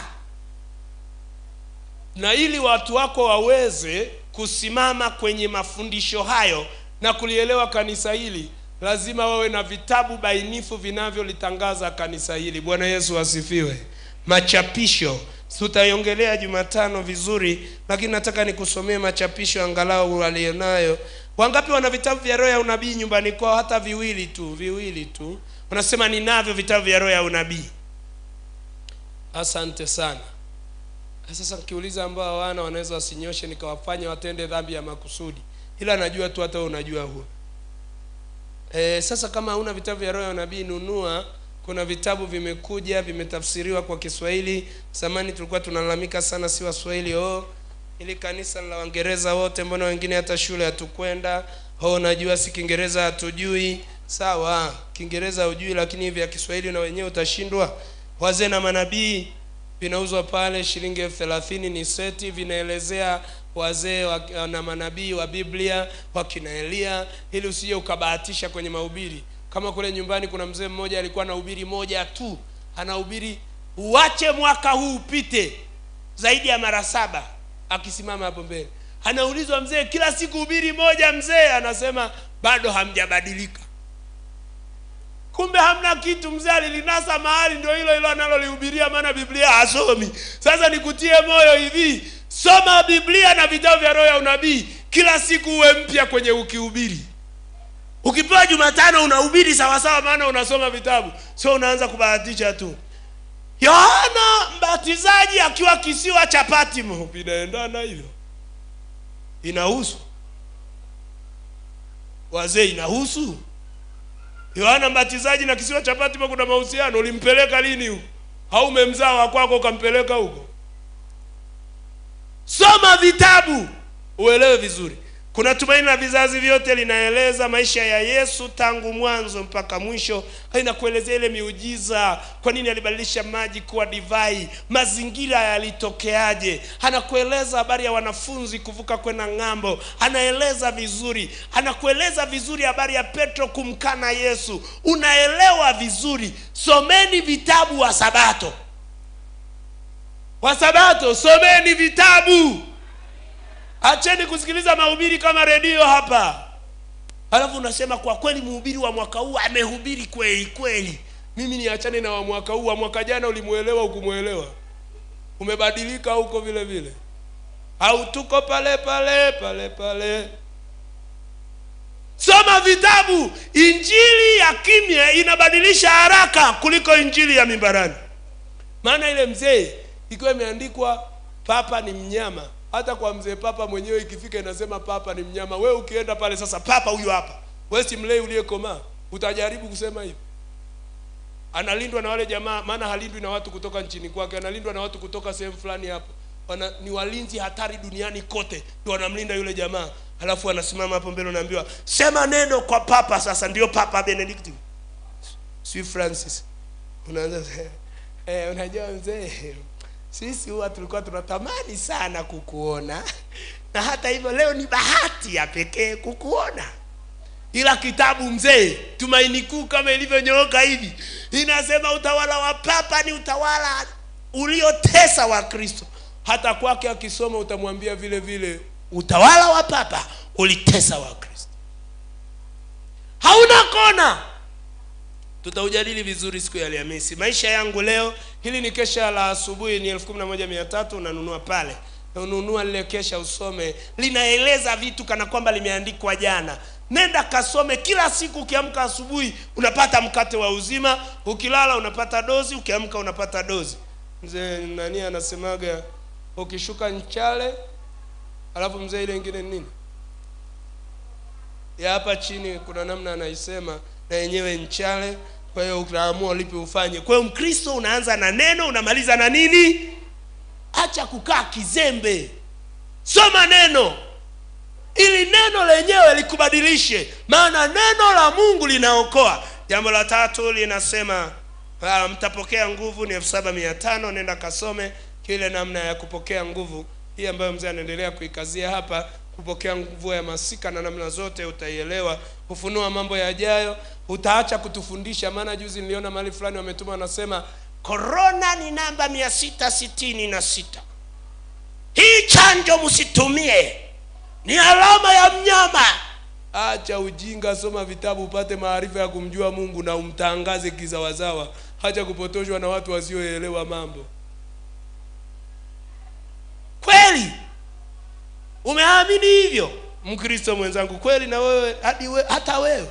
na ili watu wako waweze kusimama kwenye mafundisho hayo na kulielewa kanisa hili lazima wawe na vitabu bainifu vinavyolitangaza kanisa hili bwana yesu asifiwe machapisho tutaiongelea jumatano vizuri lakini nataka nikusomee machapisho angalau walionayo wangapi wana vitabu vya roho ya unabii nyumbani kwao hata viwili tu viwili tu wanasema ninavyo vitabu vya roho ya unabii asante sana sasa nikiuliza ambao hawana wanaweza wasinyoshe nikawafanya watende dhambi ya makusudi ila najua tu hata wewe unajua huo e, sasa kama hauna vitabu vya roho ya unabii nunua kuna vitabu vimekuja vimetafsiriwa kwa kiswahili zamani tulikuwa tunalalamika sana si waswahili oh ili kanisa la waingereza wote mbona wengine hata shule hatukwenda oh najua si kiingereza hatujui sawa kiingereza hujui lakini hivi ya kiswahili na wenyewe utashindwa wazee na manabii vinauzwa pale shilingi elfu thelathini ni seti vinaelezea wazee wa- na manabii wa biblia wakina elia ili usije ukabahatisha kwenye mahubiri kama kule nyumbani kuna mzee mmoja alikuwa anahubiri moja tu anahubiri uache mwaka huu upite zaidi ya mara saba akisimama hapo mbele anaulizwa mzee kila siku hubiri moja mzee anasema bado hamjabadilika kumbe hamna kitu mzee alilinasa mahali ndio hilo hilo analolihubiria maana biblia hasomi sasa nikutie moyo hivi soma biblia na vitabu vya roho ya unabii kila siku uwe mpya kwenye ukihubiri ukipewa jumatano unahubiri sawasawa maana unasoma vitabu sio unaanza kubahatisha tu yohana mbatizaji akiwa kisiwa cha patimo vinaendana hivyo inahusu wazee inahusu yohana mbatizaji na kisiwa cha patimo kuna mahusiano ulimpeleka lini huko au umemzaa wa kwako ukampeleka huko soma vitabu uelewe vizuri kuna tumaini la vizazi vyote linaeleza maisha ya yesu tangu mwanzo mpaka mwisho inakuelezea ile miujiza kwa nini alibadilisha maji kuwa divai mazingira yalitokeaje anakueleza habari ya wanafunzi kuvuka kwenda ng'ambo anaeleza vizuri anakueleza vizuri habari ya petro kumkana yesu unaelewa vizuri someni vitabu wa sabato wa sabato someni vitabu acheni kusikiliza mahubiri kama redio hapa alafu unasema kwa kweli mhubiri wa mwaka huu amehubiri kweli kweli mimi niachane na wa mwaka huu wa mwaka jana ulimuelewa ukumwelewa umebadilika huko vile vile au tuko pale pale pale pale soma vitabu injili ya kimya inabadilisha haraka kuliko injili ya mimbarani maana ile mzee ikiwa imeandikwa papa ni mnyama hata kwa mzee papa mwenyewe ikifika inasema papa ni mnyama we ukienda pale sasa papa huyu hapa we si mlei uliyekomaa utajaribu kusema hivi analindwa na wale jamaa maana halindwi na watu kutoka nchini kwake analindwa na watu kutoka sehemu fulani hapo Wana, ni walinzi hatari duniani kote ndio wanamlinda yule jamaa alafu anasimama hapo mbele unaambiwa sema neno kwa papa sasa ndio papa benedikti si francis unaanza eh, unajua mzee sisi huwa tulikuwa tunatamani sana kukuona na hata hivyo leo ni bahati ya pekee kukuona ila kitabu mzee tumaini kuu kama ilivyonyooka hivi inasema utawala wa papa ni utawala uliotesa wa kristo hata kwake akisoma utamwambia vile vile utawala wa papa ulitesa wa kristo hauna kona tutaujadili vizuri siku ya alhamisi maisha yangu leo hili ni kesha la asubuhi ni elfu kumi na moja mia tatu unanunua pale ununua lile kesha usome linaeleza vitu kana kwamba limeandikwa jana nenda kasome kila siku ukiamka asubuhi unapata mkate wa uzima ukilala unapata dozi ukiamka unapata dozi mzee nani anasemaga ukishuka nchale alafu mzee ile ingine ni nini ya hapa chini kuna namna anaisema na yenyewe nchale kwa hiyo utaamua lipi ufanye kwa hiyo mkristo unaanza na neno unamaliza na nini acha kukaa kizembe soma neno ili neno lenyewe likubadilishe maana neno la mungu linaokoa jambo la tatu linasema uh, mtapokea nguvu ni elfu saba mia tano nenda kasome kile namna ya kupokea nguvu hii ambayo mzee anaendelea kuikazia hapa kupokea nguvu ya masika na namna zote utaielewa hufunua mambo yajayo utaacha kutufundisha maana juzi niliona mahali fulani wametuma wanasema korona ni namba mia sita sitini na sita hii chanjo msitumie ni alama ya mnyama acha ujinga soma vitabu upate maarifa ya kumjua mungu na umtangaze kizawazawa hacha kupotoshwa na watu wasioelewa mambo kweli umeamini hivyo mkristo mwenzangu kweli na wewe hadi we, hata wewe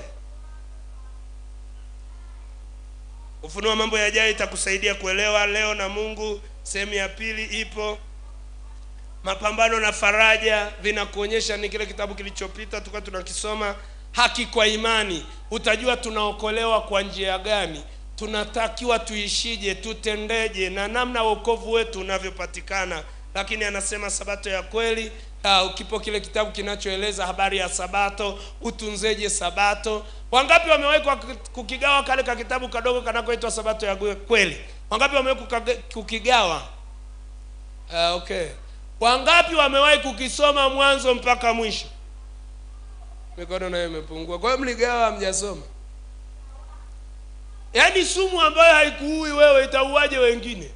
ufunua mambo yajayo itakusaidia kuelewa leo na mungu sehemu ya pili ipo mapambano na faraja vinakuonyesha ni kile kitabu kilichopita tulikuwa tunakisoma haki kwa imani utajua tunaokolewa kwa njia gani tunatakiwa tuishije tutendeje na namna wokovu wetu unavyopatikana lakini anasema sabato ya kweli uh, kipo kile kitabu kinachoeleza habari ya sabato utunzeje sabato wangapi wamewekwa kukigawa kale ka kitabu kadogo kanakoitwa sabato ya kweli wangapi wamewahi kukigawa uh, okay wangapi wamewahi kukisoma mwanzo mpaka mwisho mikono nayo imepungua kwa hiyo mligawa hamjasoma yaani sumu ambayo haikuui wewe itauaje wengine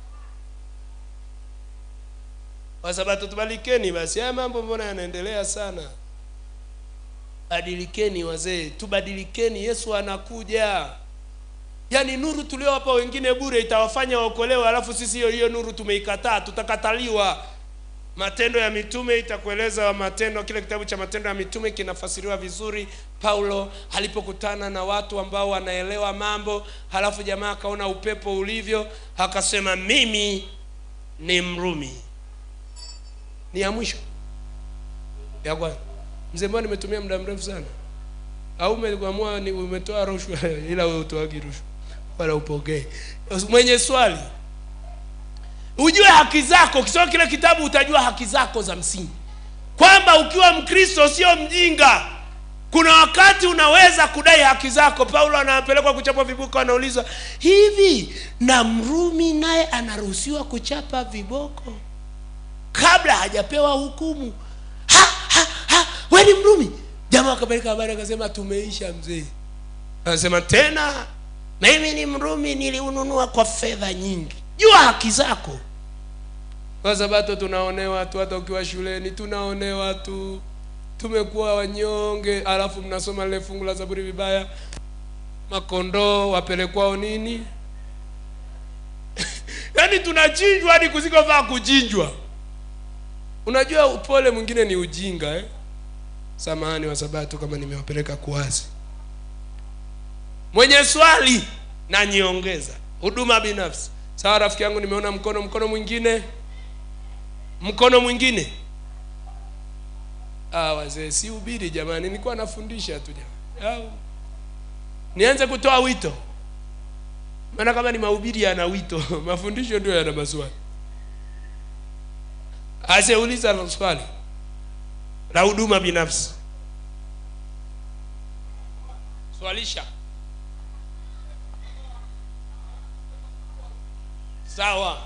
kwa sababu tubalikeni basi haya mambo mbona yanaendelea sana badilikeni wazee tubadilikeni yesu anakuja yaani nuru tuliowapa wengine bure itawafanya waokolewe alafu sisi hiyo hiyo nuru tumeikataa tutakataliwa matendo ya mitume itakueleza matendo kile kitabu cha matendo ya mitume kinafasiriwa vizuri paulo alipokutana na watu ambao wanaelewa mambo halafu jamaa akaona upepo ulivyo akasema mimi ni mrumi ni ya mwisho ya kwanza mzee mbona nimetumia muda mrefu sana au umeamua ni umetoa rushwa ila wewe utoagi rushwa wala upokee mwenye swali ujue haki zako ukisoma kile kitabu utajua haki zako za msingi kwamba ukiwa mkristo sio mjinga kuna wakati unaweza kudai haki zako paulo anapelekwa kuchapwa viboko anaulizwa hivi na mrumi naye anaruhusiwa kuchapa viboko kabla hajapewa hukumu ha, ha, ha, we ni mrumi jamaa akapeleka habari akasema tumeisha mzee anasema tena mimi ni mrumi niliununua kwa fedha nyingi jua haki zako kwa sababu tunaonewa tu hata ukiwa shuleni tunaonewa tu tumekuwa wanyonge alafu mnasoma lile fungu la zaburi vibaya makondoo wapelekwao nini yaani tunachinjwa hadi kusikofaa kuchinjwa unajua upole mwingine ni ujinga eh? samahani wa sabato kama nimewapeleka kuwazi mwenye swali na niongeza huduma binafsi sawa rafiki yangu nimeona mkono mkono mwingine mkono mwingine ah, wazee si ubiri jamani nilikuwa nafundisha tu jamani au nianze kutoa wito maana kama ni mahubiri yana wito mafundisho ndio yana maswali aseuliza na swali la huduma binafsi swalisha sawa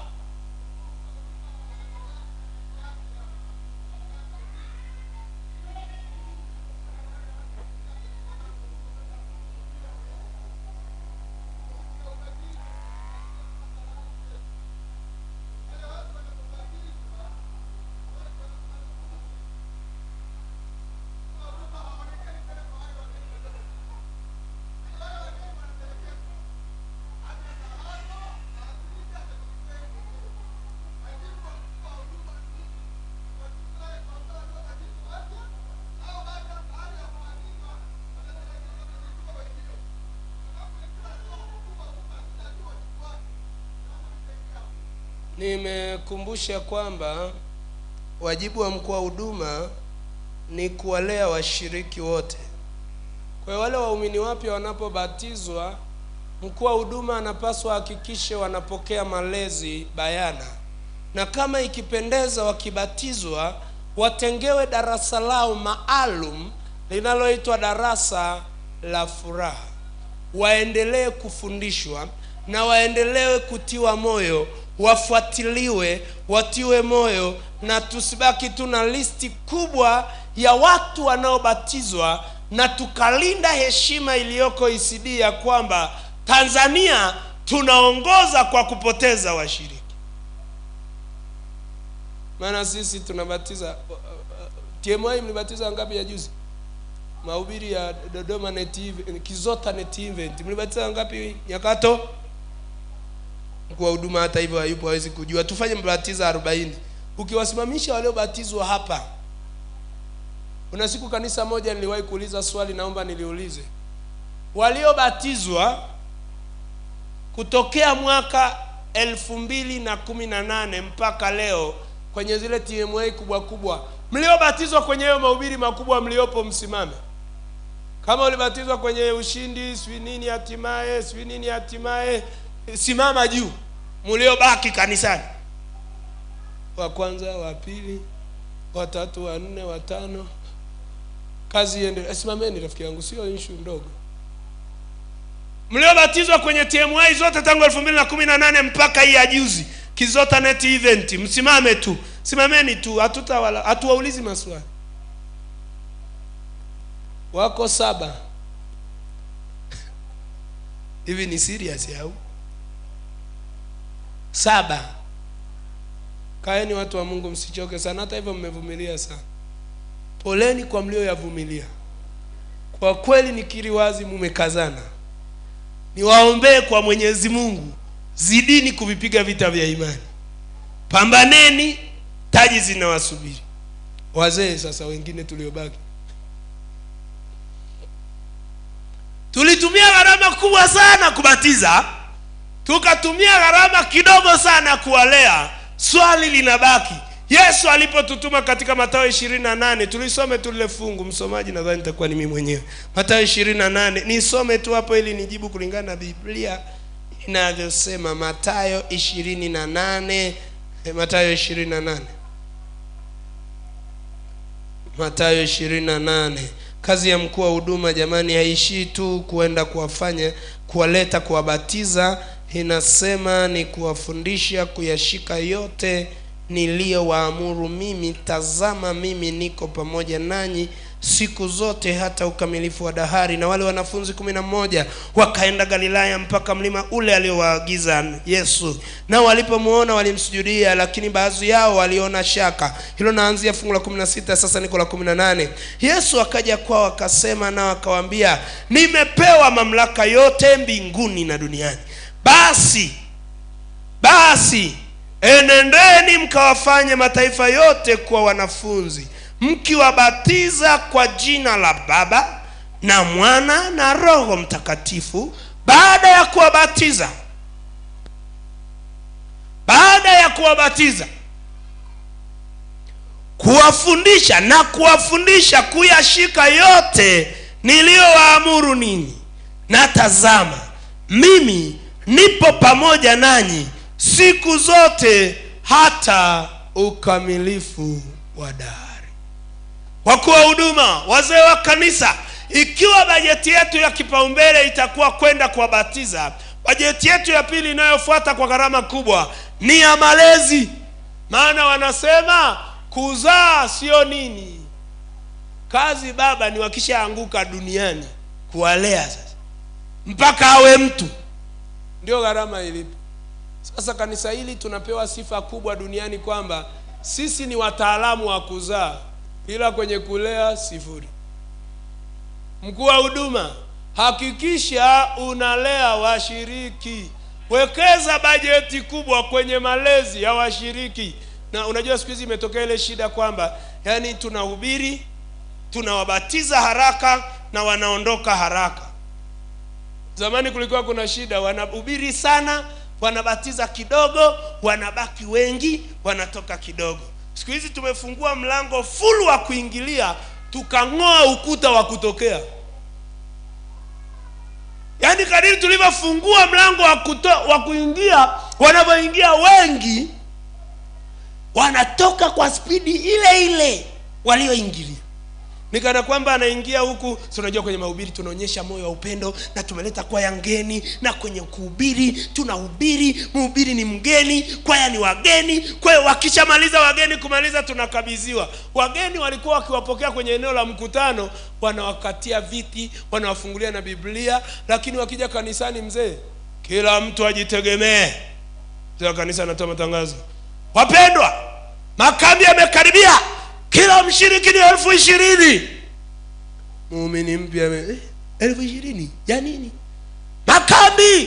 nimekumbusha kwamba wajibu wa mkuu wa huduma ni kuwalea washiriki wote kwa hiyo wale waumini wapya wanapobatizwa mkuu wa huduma anapaswa ahakikishe wanapokea malezi bayana na kama ikipendeza wakibatizwa watengewe darasa lao maalum linaloitwa darasa la furaha waendelee kufundishwa na waendelee kutiwa moyo wafuatiliwe watiwe moyo na tusibaki tu na listi kubwa ya watu wanaobatizwa na tukalinda heshima iliyoko ECD ya kwamba Tanzania tunaongoza kwa kupoteza washiriki maana sisi tunabatiza TMI mlibatiza ngapi ya juzi mahubiri ya Dodoma Net Event, Kizota Net Event mlibatiza ngapi Nyakato mkuu wa huduma hata hivyo hayupo hawezi kujua tufanye mbatiza arobaini ukiwasimamisha waliobatizwa hapa kuna siku kanisa moja niliwahi kuuliza swali naomba niliulize waliobatizwa kutokea mwaka elfu mbili na kumi na nane mpaka leo kwenye zile tma kubwa kubwa mliobatizwa kwenye hayo mahubiri makubwa mliopo msimame kama ulibatizwa kwenye ushindi sijui nini hatimaye sijui nini hatimaye simama juu mliobaki kanisani wa kwanza wa pili watatu wa nne watano kazi iende simameni rafiki yangu sio ishu ndogo mliobatizwa kwenye tmi zote tangu elfu mbili na kumi na nane mpaka hii ya juzi kizota net event msimame tu simameni tu hatutawala hatuwaulizi maswali wako saba hivi ni serious au saba kaeni watu wa mungu msichoke sana hata hivyo mmevumilia sana poleni kwa mlioyavumilia kwa kweli nikiri wazi mumekazana niwaombee kwa mwenyezi mungu zidini kuvipiga vita vya imani pambaneni taji zinawasubiri wazee sasa wengine tuliobaki tulitumia gharama kubwa sana kubatiza tukatumia gharama kidogo sana kuwalea swali linabaki yesu alipotutuma katika matayo ishirini na nane tulisome tu lile fungu msomaji nadhani nitakuwa ni mimi mwenyewe matayo ishirini na nane nisome tu hapo ili nijibu kulingana na biblia inavyosema matayo ishirini na nane matayo ishirini na nane matayo ishirini na nane kazi ya mkuu wa huduma jamani haishii tu kuenda kuwafanya kuwaleta kuwabatiza inasema ni kuwafundisha kuyashika yote niliyowaamuru mimi tazama mimi niko pamoja nanyi siku zote hata ukamilifu wa dahari na wale wanafunzi kumi na mmoja wakaenda galilaya mpaka mlima ule aliowaagiza yesu nao walipomwona walimsujudia lakini baadhi yao waliona shaka hilo naanzia fungu la kumi na sita sasa niko la kumi na nane yesu akaja kwao akasema nao akawaambia nimepewa mamlaka yote mbinguni na duniani basi basi enendeni mkawafanye mataifa yote kuwa wanafunzi mkiwabatiza kwa jina la baba na mwana na roho mtakatifu baada ya kuwabatiza baada ya kuwabatiza kuwafundisha na kuwafundisha kuyashika yote niliyowaamuru ninyi na tazama mimi nipo pamoja nanyi siku zote hata ukamilifu wa dahari wakuu wa huduma wazee wa kanisa ikiwa bajeti yetu ya kipaumbele itakuwa kwenda kuwabatiza bajeti yetu ya pili inayofuata kwa gharama kubwa ni ya malezi maana wanasema kuzaa sio nini kazi baba ni wakishaanguka duniani kuwalea sasa mpaka awe mtu ndio gharama ilipo sasa kanisa hili tunapewa sifa kubwa duniani kwamba sisi ni wataalamu wa kuzaa ila kwenye kulea sifuri mkuu wa huduma hakikisha unalea washiriki wekeza bajeti kubwa kwenye malezi ya washiriki na unajua siku hizi imetokea ile shida kwamba yani tunahubiri tunawabatiza haraka na wanaondoka haraka zamani kulikuwa kuna shida wanahubiri sana wanabatiza kidogo wanabaki wengi wanatoka kidogo siku hizi tumefungua mlango full wa kuingilia tukang'oa ukuta wa kutokea yaani kadiri tulivyofungua mlango wa, kuto, wa kuingia wanavyoingia wengi wanatoka kwa spidi ile ile walioingilia ni kana kwamba anaingia huku si unajua kwenye mahubiri tunaonyesha moyo wa upendo na tumeleta kwaya ngeni na kwenye kuhubiri tunahubiri mhubiri ni mgeni kwaya ni wageni kwa hiyo wakishamaliza wageni kumaliza tunakabidhiwa wageni walikuwa wakiwapokea kwenye eneo la mkutano wanawakatia viti wanawafungulia na biblia lakini wakija kanisani mzee kila mtu ajitegemee mzee wa kanisa anatoa matangazo wapendwa makambi yamekaribia kila mshiriki ni elfu ishirini muumini mpya ame- eh, elfu ishirini ya nini makambi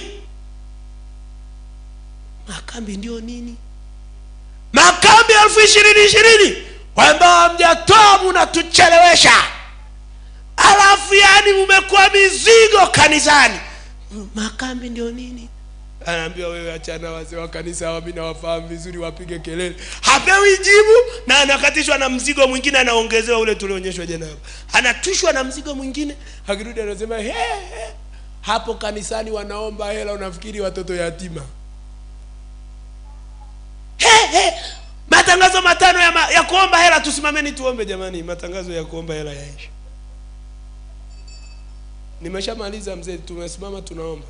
makambi ndio nini makambi elfu ishirini ishirini kwamba hamjatoa munatuchelewesha alafu yani mumekuwa mizigo kanisani makambi ndio nini anaambiwa wewe achana wazee wa kanisa hawa mi nawafahamu vizuri wapige kelele hapewi jibu na anakatishwa na mzigo mwingine anaongezewa ule tulionyeshwa jana hapa anatwishwa na mzigo mwingine akirudi anasema he, he. hapo kanisani wanaomba hela unafikiri watoto yatima he, he. matangazo matano ya, ma, ya kuomba hela tusimameni tuombe jamani matangazo ya kuomba hela yaisha nimeshamaliza mzee tumesimama tunaomba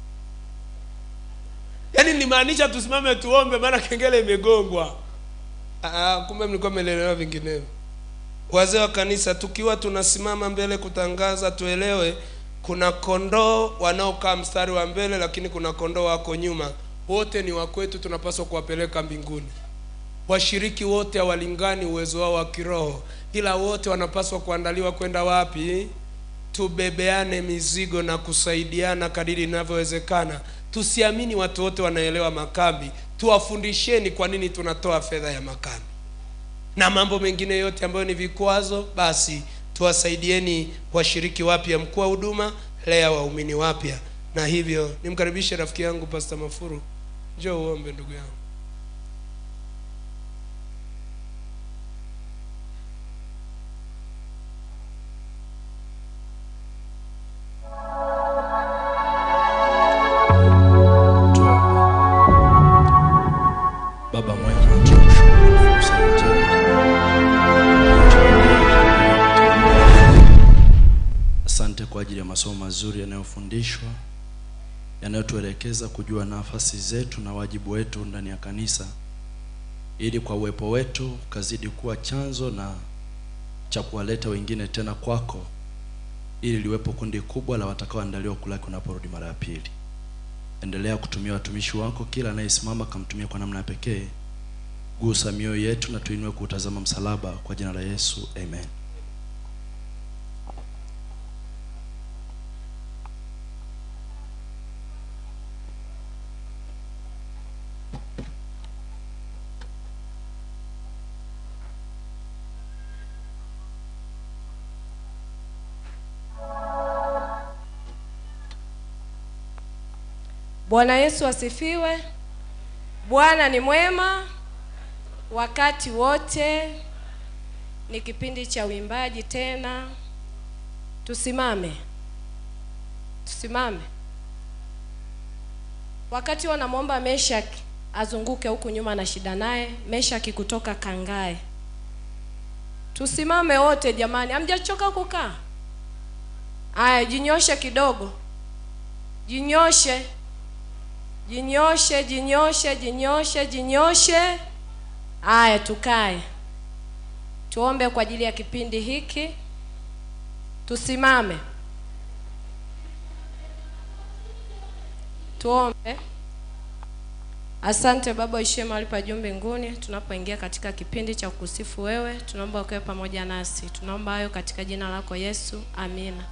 yaani nilimaanisha tusimame tuombe maana kengele imegongwa Ah, kumbe mlikuwa mmelelewa vinginevyo wazee wa kanisa tukiwa tunasimama mbele kutangaza tuelewe kuna kondoo wanaokaa mstari wa mbele lakini kuna kondoo wako nyuma wote ni wakwetu tunapaswa kuwapeleka mbinguni washiriki wote hawalingani uwezo wao wa kiroho ila wote wanapaswa kuandaliwa kwenda wapi tubebeane mizigo na kusaidiana kadiri inavyowezekana tusiamini watu wote wanaelewa makambi tuwafundisheni kwa nini tunatoa fedha ya makambi na mambo mengine yote ambayo ni vikwazo basi tuwasaidieni washiriki wapya mkuu wa huduma lea waumini wapya na hivyo nimkaribishe rafiki yangu pasta mafuru njoo uombe ndugu yangu Baba mwema, tunakushukuru kwa fursa hii njema. Asante kwa ajili ya masomo mazuri yanayofundishwa yanayotuelekeza kujua nafasi zetu na wajibu wetu ndani ya kanisa, ili kwa uwepo wetu ukazidi kuwa chanzo na cha kuwaleta wengine tena kwako, ili liwepo kundi kubwa la watakaoandaliwa kulaki unaporudi mara ya pili. Endelea kutumia watumishi wako, kila anayesimama kamtumia kwa namna ya pekee. Gusa mioyo yetu na tuinue kuutazama msalaba, kwa jina la Yesu, amen. Bwana Yesu asifiwe. Bwana ni mwema wakati wote. Ni kipindi cha uimbaji tena. Tusimame, tusimame. Wakati wanamwomba Meshak azunguke huku nyuma na shida naye, Meshaki kutoka Kangae. Tusimame wote jamani, hamjachoka kukaa? Aya, jinyoshe kidogo, jinyoshe, jinyoshe, jinyoshe, jinyoshe, jinyoshe. Aya, tukae tuombe kwa ajili ya kipindi hiki. Tusimame tuombe. Asante Baba uishie mahali pa juu mbinguni, tunapoingia katika kipindi cha kukusifu wewe, tunaomba ukawe pamoja nasi. Tunaomba hayo katika jina lako Yesu, amina.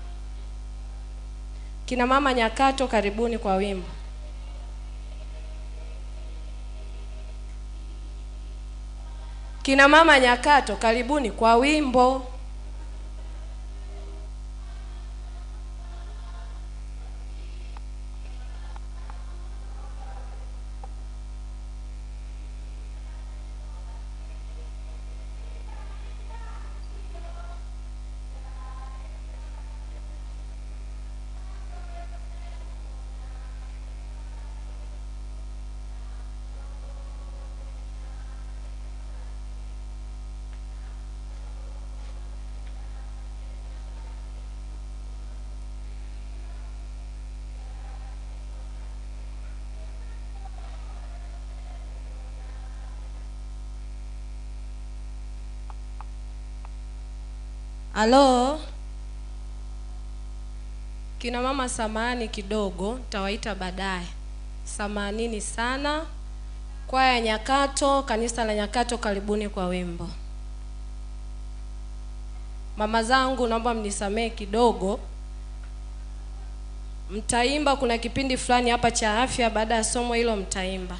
Kina mama Nyakato, karibuni kwa wimbo. Kina mama Nyakato, karibuni kwa wimbo. Halo, kina mama, samahani kidogo, nitawaita baadaye. Samahanini sana. Kwaya ya Nyakato, kanisa la Nyakato, karibuni kwa wimbo. Mama zangu, naomba mnisamehe kidogo, mtaimba. Kuna kipindi fulani hapa cha afya, baada ya somo hilo mtaimba.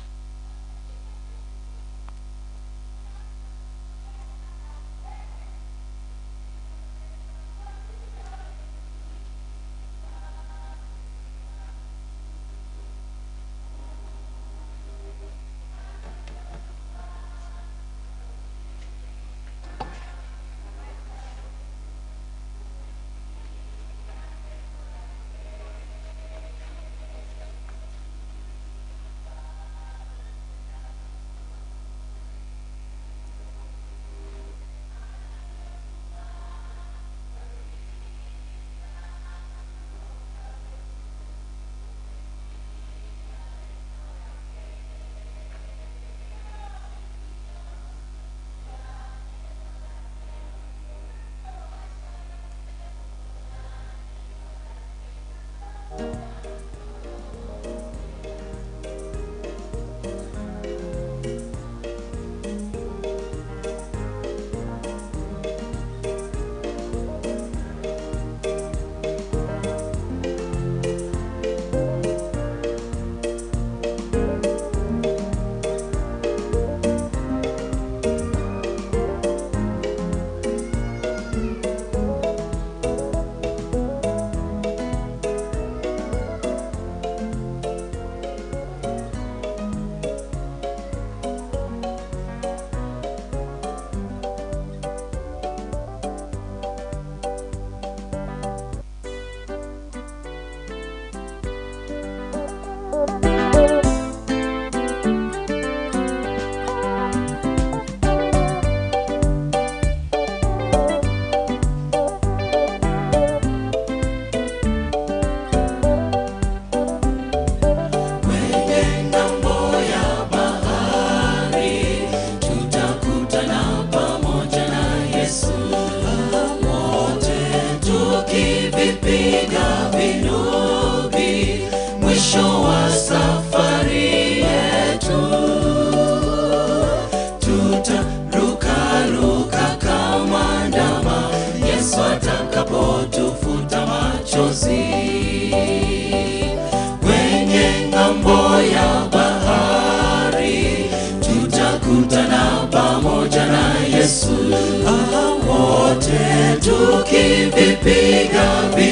tukivipiga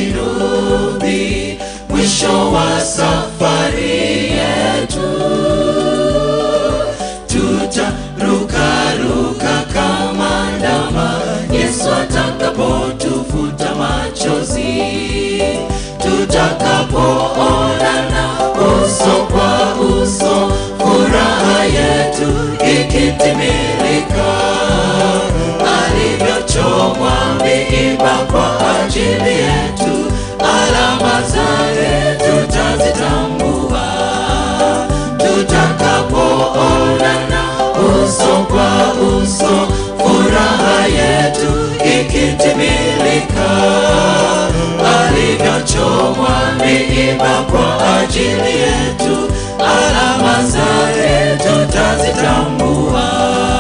vinubi mwisho wa safari yetu tutarukaruka kama ndama yesu atakapotufuta machozi tutakapoonana uso kwa uso furaha yetu ikitimilika alivyochomwa miiba kwa ajili yetu ikitimilika alivyochomwa miiba kwa ajili yetu alama zake tutazitambua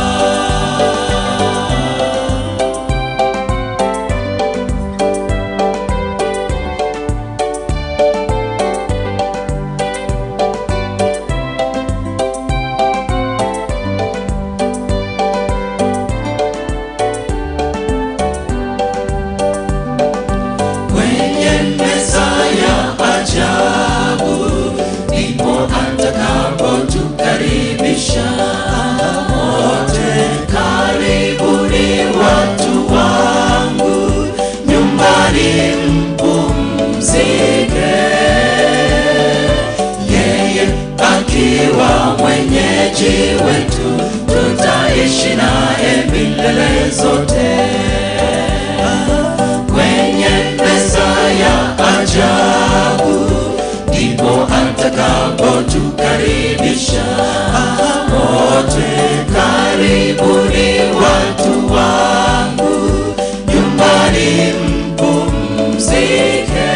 kwenye meza ya ajabu ndipo atakapotukaribisha wote karibuni watu wangu nyumbani mpumzike yeye akiwa mwenyeji wetu tutaishi naye milele zote kwenye meza ya ajabu ndipo atakapotukaribisha wote karibuni watu wangu nyumbani mpumzike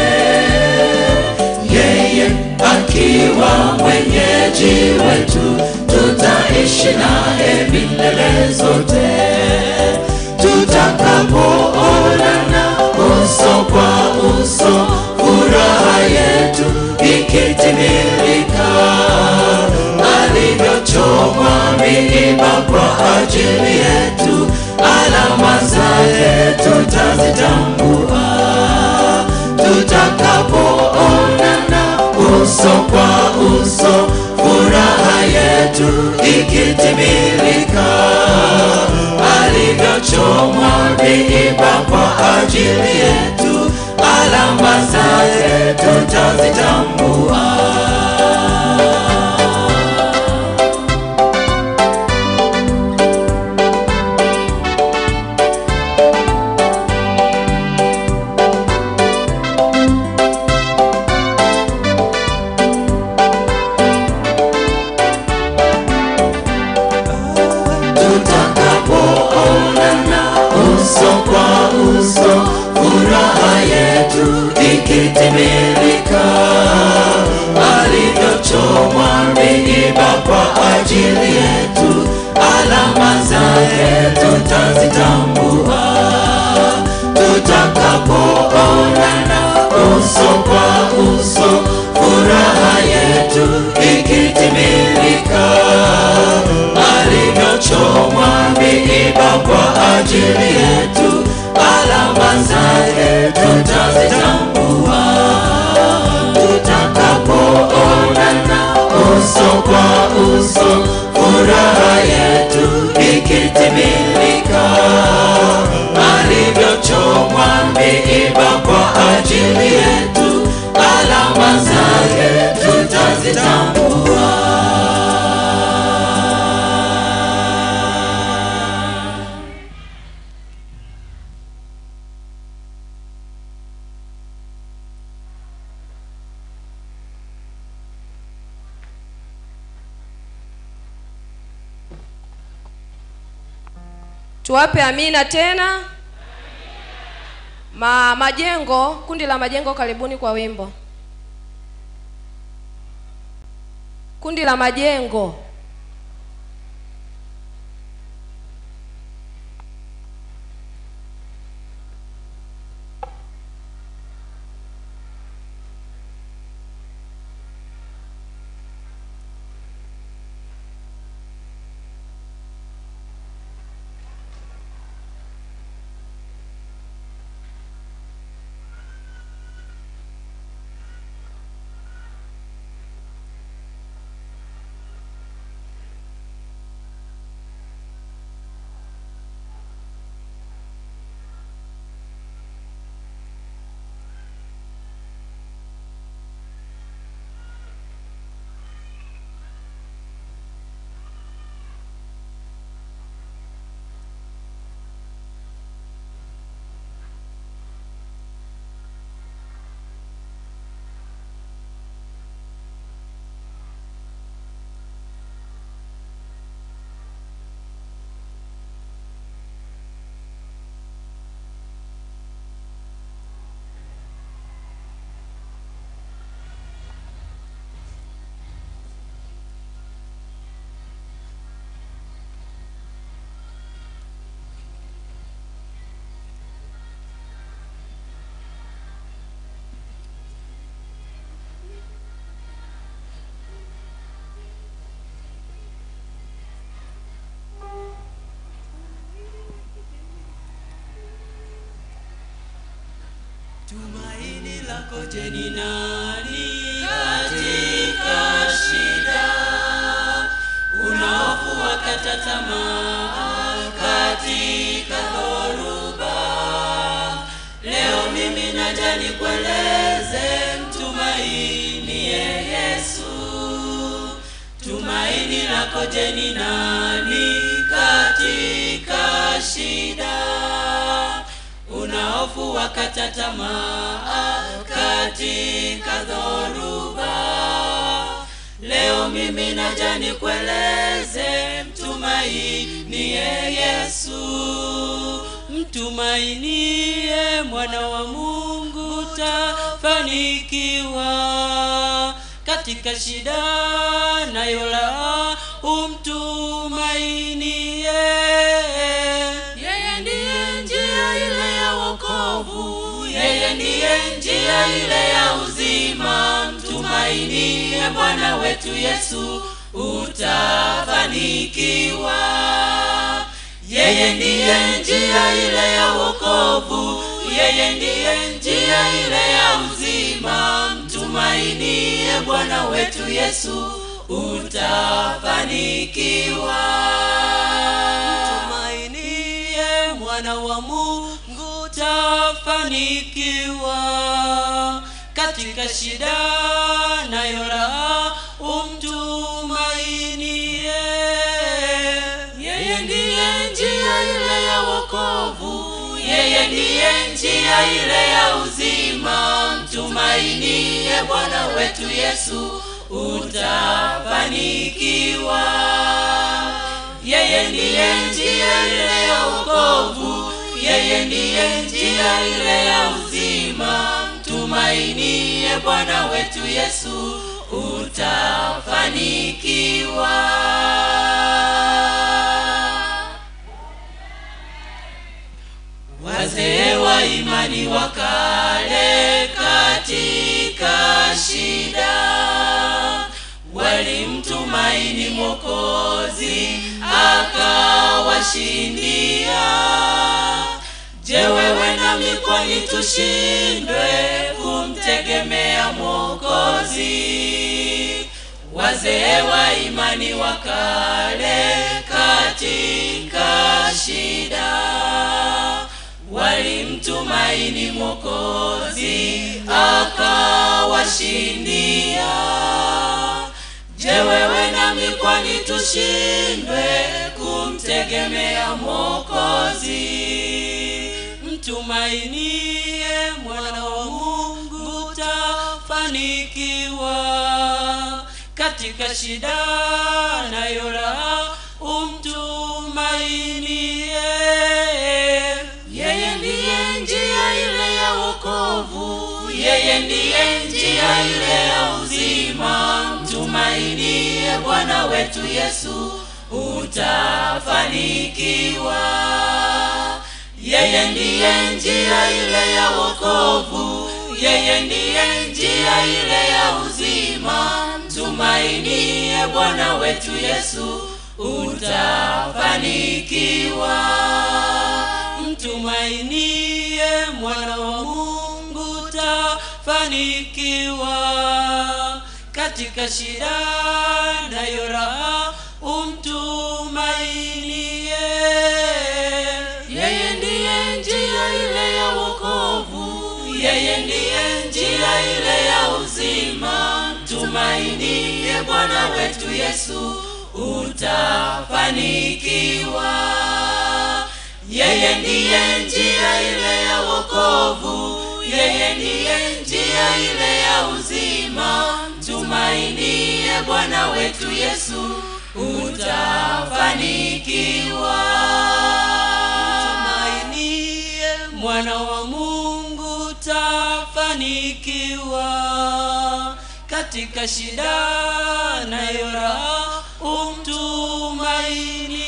yeye akiwa mwenyeji wetu tutaishi naye milele zote tutakapoonana uso kwa uso furaha yetu ikitimilika alivyochomwa miiba kwa ajili yetu alama zake tutazitambua tutakapoonana uso kwa uso furaha yetu ikitimilika alivyochomwa miiba kwa ajili yetu alama zake tutazitambua tutakapoonana uso kwa uso furaha yetu ikitimilika alivyochomwa miiba kwa ajili yetu alama zake tutazitambua tutakapoonana uso kwa uso furaha yetu ikitimilika alivyochomwa miiba kwa ajili yetu alama zake tutazitambua tutakapoonana uso kwa uso furaha yetu ikitimilika alivyochomwa miiba kwa ajili yetu alama zake tutazitambua tuwape amina tena Ma, majengo kundi la majengo karibuni kwa wimbo kundi la majengo tumaini lako je ni nani katika shida unaofu wakata tamaa katika dhoruba leo mimi naja nikueleze mtumainie yesu tumaini lako je ni nani katika shida unaofu wakata tamaa katika dhoruba leo mimi naja nikueleze mtumainie yesu mtumainie mwana wa mungu tafanikiwa katika shida nayola umtumainie yeye ndiye njia ile ya wokovu yeye ndiye njia ile ya uzima mtumainie bwana wetu yesu utafanikiwa yeye ndiye njia ile ya wokovu yeye ndiye njia ile ya uzima mtumainie bwana wetu yesu utafanikiwa mtumainie mwana wa mungu tafanikiwa katika shida nayo raha umtumainie yeye ndiye njia ile ya wokovu yeye ndiye njia ile ya uzima mtumainie bwana wetu yesu utafanikiwa yeye ndiye njia ile ya wokovu yeye ndiye njia ile ya uzima mtumainie bwana wetu yesu utafanikiwa wazee wa imani wa kale katika shida walimtumaini mwokozi akawashindia je wewe nami kwani tushindwe kumtegemea mwokozi wazee wa imani wa kale katika shida walimtumaini mwokozi akawashindia je wewe nami kwani tushindwe kumtegemea mwokozi mtumainie mwana wa mungu tafanikiwa katika shida nayo raha umtumainie yeye ndiye njia ile ya wokovu yeye ndiye njia ile ya uzima mtumainie bwana wetu yesu utafanikiwa yeye ndiye njia ile ya wokovu yeye ndiye njia ile ya uzima mtumainie bwana wetu yesu utafanikiwa mtumainie mwana wa mungu tafanikiwa katika shida nayo raha umtumainie yeye ndiye njia ile ya wokovu yeye ndiye njia ile ya uzima mtumainie bwana wetu yesu utafanikiwa yeye ndiye njia ile ya wokovu yeye ndiye njia ile ya uzima mtumainie bwana wetu yesu utafanikiwa mtumainie mwana wa mungu tafanikiwa katika shida nayo raha umtumainie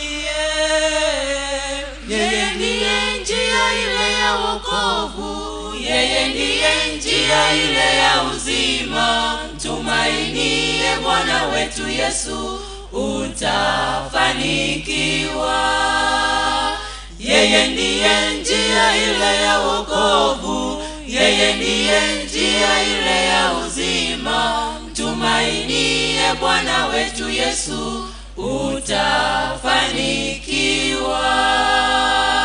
yeye ndiye njia ile ya wokovu yeye ndiye njia ile ya uzima mtumainie bwana wetu yesu utafanikiwa yeye ndiye njia ile ya wokovu yeye ndiye njia ile ya uzima mtumainie bwana wetu yesu utafanikiwa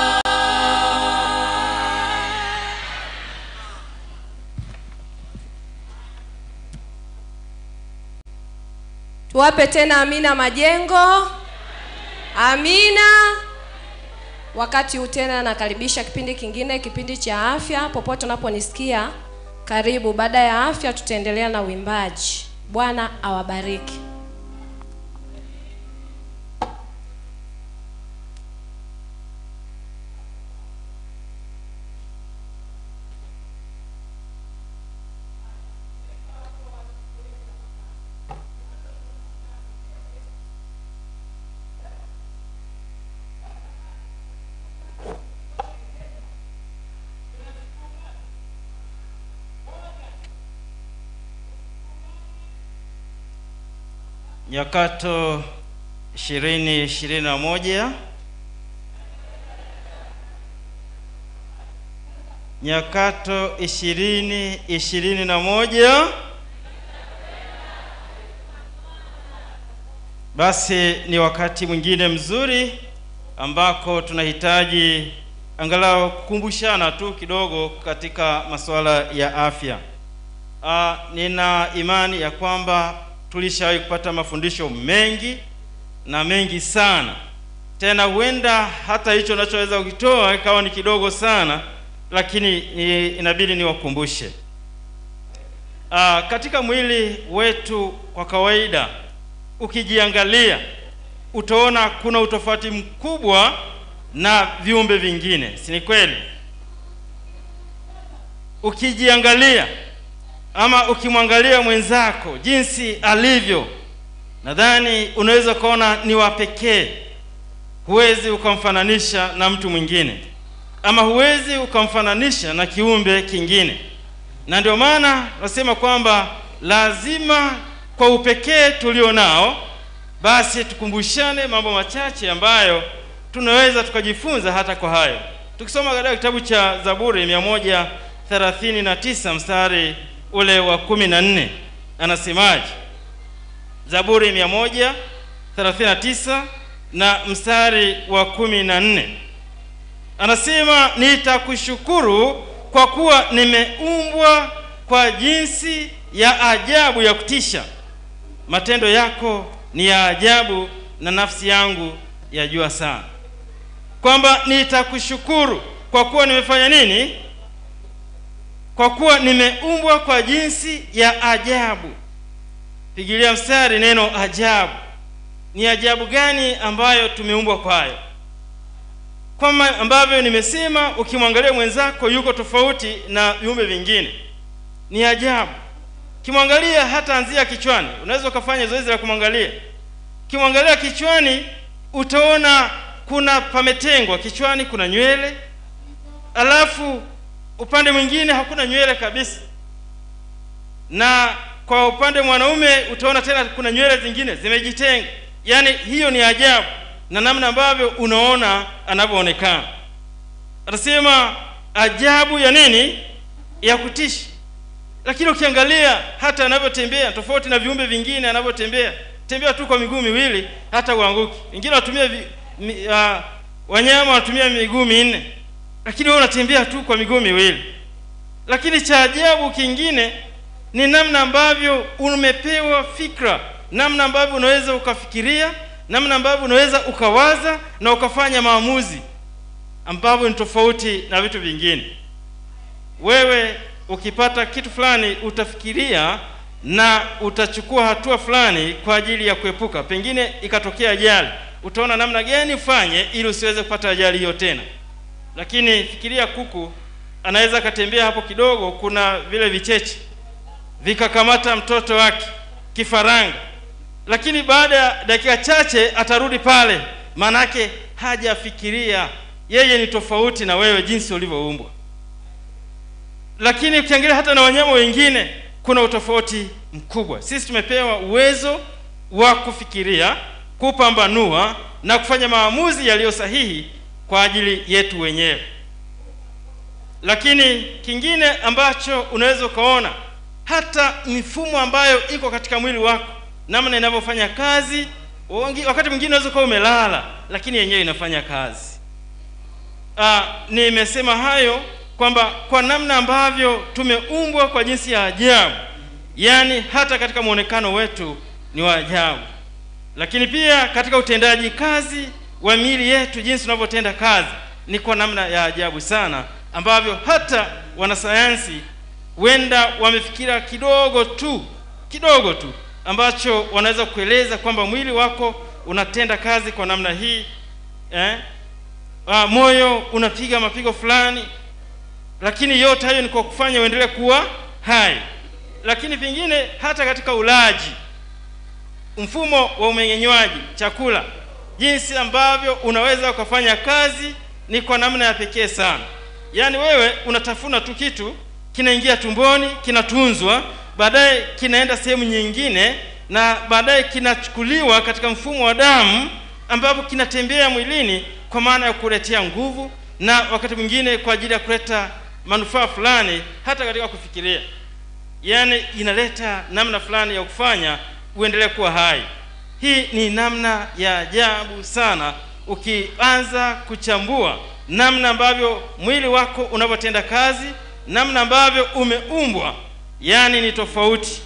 tuwape tena amina majengo amina wakati huu tena nakaribisha kipindi kingine kipindi cha afya popote unaponisikia karibu baada ya afya tutaendelea na uimbaji bwana awabariki Nyakato ishirini ishirini na moja Nyakato ishirini ishirini na moja Basi ni wakati mwingine mzuri ambako tunahitaji angalau kukumbushana tu kidogo katika masuala ya afya. Ah, nina imani ya kwamba tulishawahi kupata mafundisho mengi na mengi sana tena huenda hata hicho nachoweza kukitoa ikawa ni kidogo sana lakini ni, inabidi niwakumbushe Aa, katika mwili wetu kwa kawaida ukijiangalia utaona kuna utofauti mkubwa na viumbe vingine si ni kweli ukijiangalia ama ukimwangalia mwenzako jinsi alivyo nadhani unaweza ukaona ni wa pekee huwezi ukamfananisha na mtu mwingine ama huwezi ukamfananisha na kiumbe kingine na ndio maana nasema kwamba lazima kwa upekee tulio nao basi tukumbushane mambo machache ambayo tunaweza tukajifunza hata kwa hayo tukisoma katika kitabu cha zaburi 139 mstari ule wa kumi na nne anasemaje zaburi 139 na mstari wa kumi na nne anasema nitakushukuru kwa kuwa nimeumbwa kwa jinsi ya ajabu ya kutisha matendo yako ni ya ajabu na nafsi yangu yajua sana kwamba nitakushukuru kwa kuwa nimefanya nini kwa kuwa nimeumbwa kwa jinsi ya ajabu pigilia mstari neno ajabu ni ajabu gani ambayo tumeumbwa kwayo kama ambavyo nimesema ukimwangalia mwenzako yuko tofauti na viumbe vingine ni ajabu ukimwangalia hata anzia kichwani unaweza ukafanya zoezi la kumwangalia ukimwangalia kichwani utaona kuna pametengwa kichwani kuna nywele alafu upande mwingine hakuna nywele kabisa na kwa upande mwanaume utaona tena kuna nywele zingine zimejitenga yaani hiyo ni ajabu na namna ambavyo unaona anavyoonekana atasema ajabu ya nini ya kutisha lakini ukiangalia hata anavyotembea tofauti na viumbe vingine anavyotembea tembea tu kwa miguu miwili hata uanguki wengine wanatumia vi, mi, uh, wanyama wanatumia miguu minne lakini wewe unatembea tu kwa miguu miwili lakini cha ajabu kingine ni namna ambavyo umepewa fikra namna ambavyo unaweza ukafikiria namna ambavyo unaweza ukawaza na ukafanya maamuzi ambavyo ni tofauti na vitu vingine wewe ukipata kitu fulani utafikiria na utachukua hatua fulani kwa ajili ya kuepuka pengine ikatokea ajali utaona namna gani ufanye ili usiweze kupata ajali hiyo tena lakini fikiria kuku anaweza akatembea hapo kidogo kuna vile vicheche vikakamata mtoto wake kifaranga lakini baada ya dakika chache atarudi pale maanake hajafikiria yeye ni tofauti na wewe jinsi ulivyoumbwa lakini ukiangalia hata na wanyama wengine kuna utofauti mkubwa sisi tumepewa uwezo wa kufikiria kupambanua na kufanya maamuzi yaliyo sahihi kwa ajili yetu wenyewe lakini kingine ambacho unaweza ukaona hata mifumo ambayo iko katika mwili wako namna inavyofanya kazi wangi- wakati mwingine unaweza ukawa umelala lakini yenyewe inafanya kazi Ah, nimesema hayo kwamba kwa namna ambavyo tumeumbwa kwa jinsi ya ajabu yaani hata katika mwonekano wetu ni wa ajabu lakini pia katika utendaji kazi wa miili yetu jinsi tunavyotenda kazi ni kwa namna ya ajabu sana ambavyo hata wanasayansi huenda wamefikira kidogo tu kidogo tu ambacho wanaweza kueleza kwamba mwili wako unatenda kazi kwa namna hii eh? ah, moyo unapiga mapigo fulani lakini yote hayo ni kwa kufanya uendelee kuwa hai lakini vingine hata katika ulaji mfumo wa umeng'enywaji chakula jinsi ambavyo unaweza ukafanya kazi ni kwa namna ya pekee sana yaani wewe unatafuna tu kitu kinaingia tumboni kinatunzwa baadaye kinaenda sehemu nyingine na baadaye kinachukuliwa katika mfumo wa damu ambapo kinatembea mwilini kwa maana ya kuletea nguvu na wakati mwingine kwa ajili ya kuleta manufaa fulani hata katika kufikiria yaani inaleta namna fulani ya kufanya uendelee kuwa hai hii ni namna ya ajabu sana ukianza kuchambua namna ambavyo mwili wako unavyotenda kazi namna ambavyo umeumbwa yaani ni tofauti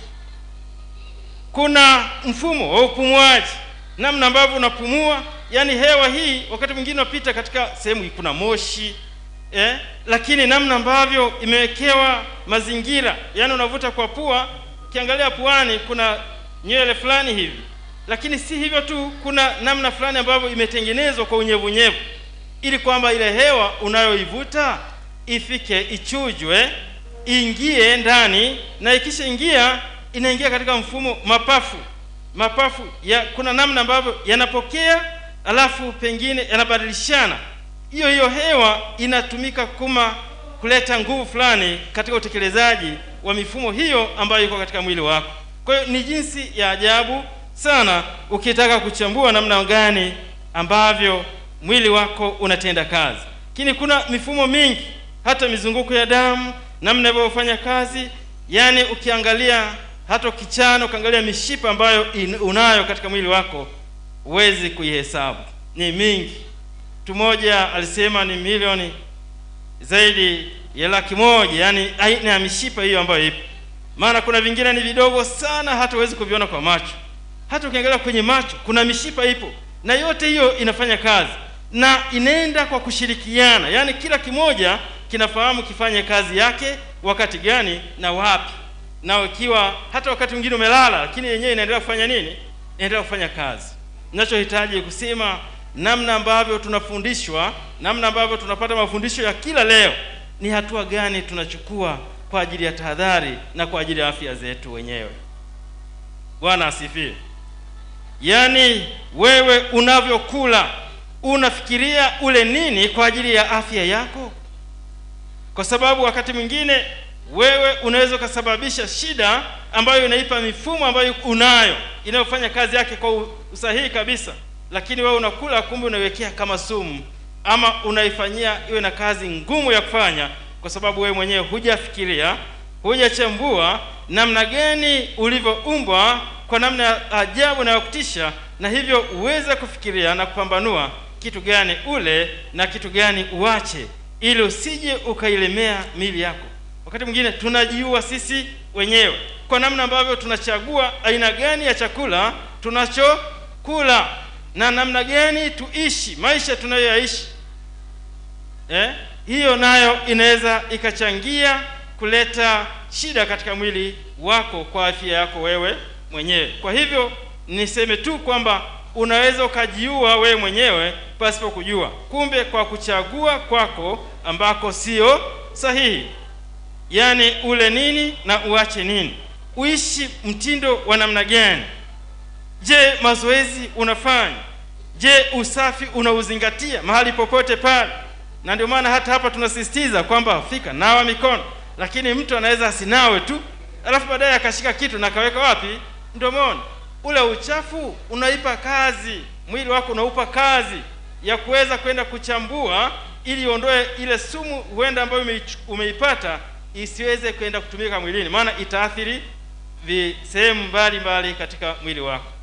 kuna mfumo wa upumuaji namna ambavyo unapumua yaani hewa hii wakati mwingine unapita katika sehemu kuna moshi eh? lakini namna ambavyo imewekewa mazingira yaani unavuta kwa pua ukiangalia puani kuna nywele fulani hivi lakini si hivyo tu kuna namna fulani ambavyo imetengenezwa kwa unyevunyevu ili kwamba ile hewa unayoivuta ifike ichujwe ingie ndani na ikishaingia inaingia katika mfumo mapafu mapafu ya kuna namna ambavyo yanapokea alafu pengine yanabadilishana hiyo hiyo hewa inatumika kuma kuleta nguvu fulani katika utekelezaji wa mifumo hiyo ambayo iko katika mwili wako kwa hiyo ni jinsi ya ajabu sana ukitaka kuchambua namna gani ambavyo mwili wako unatenda kazi lakini kuna mifumo mingi hata mizunguko ya damu namna inavyofanya kazi yaani ukiangalia hata ukichana ukiangalia mishipa ambayo in, unayo katika mwili wako huwezi kuihesabu ni mingi mtu mmoja alisema ni milioni zaidi ya laki moja yaani aina ya mishipa hiyo ambayo ipo maana kuna vingine ni vidogo sana hata huwezi kuviona kwa macho hata ukiangalia kwenye macho kuna mishipa ipo na yote hiyo inafanya kazi na inaenda kwa kushirikiana yaani kila kimoja kinafahamu kifanye kazi yake wakati gani na wapi na ikiwa hata wakati mwingine umelala lakini yenyewe inaendelea kufanya nini inaendelea kufanya kazi ninachohitaji kusema namna ambavyo tunafundishwa namna ambavyo tunapata mafundisho ya kila leo ni hatua gani tunachukua kwa ajili ya tahadhari na kwa ajili ya afya zetu wenyewe bwana asifiwe yaani wewe unavyokula unafikiria ule nini kwa ajili ya afya yako kwa sababu wakati mwingine wewe unaweza ukasababisha shida ambayo inaipa mifumo ambayo unayo inayofanya kazi yake kwa usahihi kabisa lakini wewe unakula kumbe unaiwekea kama sumu ama unaifanyia iwe na kazi ngumu ya kufanya kwa sababu wewe mwenyewe hujafikiria hujachambua namna gani ulivyoumbwa kwa namna ya ajabu na ya kutisha na hivyo uweze kufikiria na kupambanua kitu gani ule na kitu gani uache ili usije ukailemea mili yako wakati mwingine tunajiua sisi wenyewe kwa namna ambavyo tunachagua aina gani ya chakula tunachokula na namna gani tuishi maisha tunayoyaishi eh? hiyo nayo inaweza ikachangia kuleta shida katika mwili wako kwa afya yako wewe mwenyewe kwa hivyo niseme tu kwamba unaweza ukajiua wewe mwenyewe pasipo kujua kumbe kwa kuchagua kwako ambako sio sahihi yaani ule nini na uache nini uishi mtindo wa namna gani je mazoezi unafanya je usafi unauzingatia mahali popote pale na ndio maana hata hapa tunasisitiza kwamba fika nawa mikono lakini mtu anaweza asinawe tu alafu baadaye akashika kitu na akaweka wapi mdomoni ule uchafu unaipa kazi mwili wako unaupa kazi ya kuweza kwenda kuchambua ili iondoe ile sumu huenda ambayo umeichu- umeipata isiweze kwenda kutumika mwilini maana itaathiri vi- sehemu mbalimbali katika mwili wako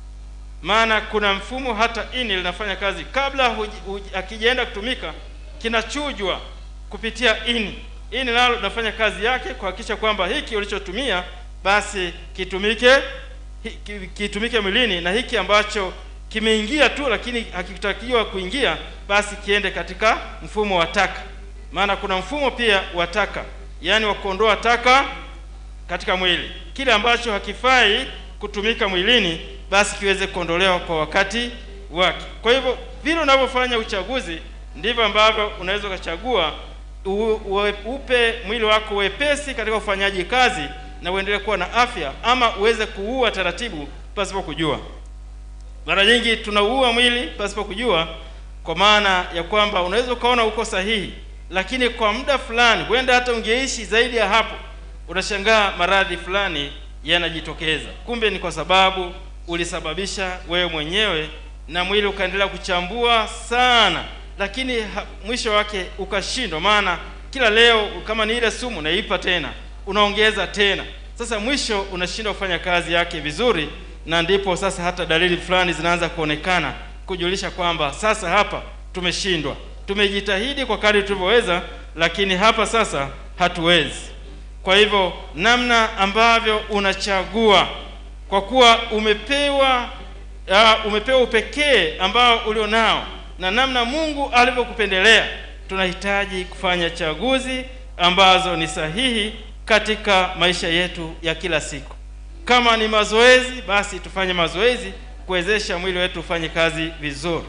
maana kuna mfumo hata ini linafanya kazi kabla huji- huji- hakijaenda kutumika kinachujwa kupitia ini ini nalo linafanya kazi yake kuhakikisha kwamba hiki ulichotumia basi kitumike hi- ki- kitumike mwilini na hiki ambacho kimeingia tu lakini hakitakiwa kuingia basi kiende katika mfumo wa taka maana kuna mfumo pia wa taka yaani wa kuondoa taka katika mwili kile ambacho hakifai kutumika mwilini basi kiweze kuondolewa kwa wakati wake kwa hivyo vile unavyofanya uchaguzi ndivyo ambavyo unaweza ukachagua u- uwe- upe mwili wako wepesi katika ufanyaji kazi na uendelee kuwa na afya ama uweze kuua taratibu pasipo kujua mara nyingi tunauua mwili pasipo kujua kwa maana ya kwamba unaweza ukaona uko sahihi lakini kwa muda fulani huenda hata ungeishi zaidi ya hapo unashangaa maradhi fulani yanajitokeza kumbe ni kwa sababu ulisababisha wewe mwenyewe na mwili ukaendelea kuchambua sana lakini ha, mwisho wake ukashindwa maana kila leo kama ni ile sumu unaipa tena unaongeza tena sasa mwisho unashindwa kufanya kazi yake vizuri na ndipo sasa hata dalili fulani zinaanza kuonekana kujulisha kwamba sasa hapa tumeshindwa tumejitahidi kwa kadri tulivyoweza lakini hapa sasa hatuwezi kwa hivyo namna ambavyo unachagua kwa kuwa umepewa uh, umepewa upekee ambao ulionao na namna mungu alivyokupendelea tunahitaji kufanya chaguzi ambazo ni sahihi katika maisha yetu ya kila siku kama ni mazoezi basi tufanye mazoezi kuwezesha mwili wetu ufanye kazi vizuri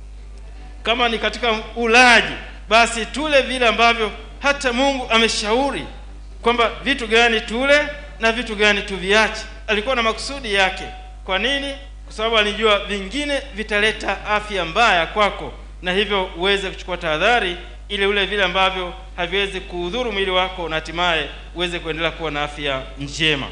kama ni katika ulaji basi tule vile ambavyo hata mungu ameshauri kwamba vitu gani tule na vitu gani tuviache alikuwa na makusudi yake kwa nini kwa sababu alijua vingine vitaleta afya mbaya kwako na hivyo uweze kuchukua tahadhari ili ule vile ambavyo haviwezi kuudhuru mwili wako na hatimaye uweze kuendelea kuwa na afya njema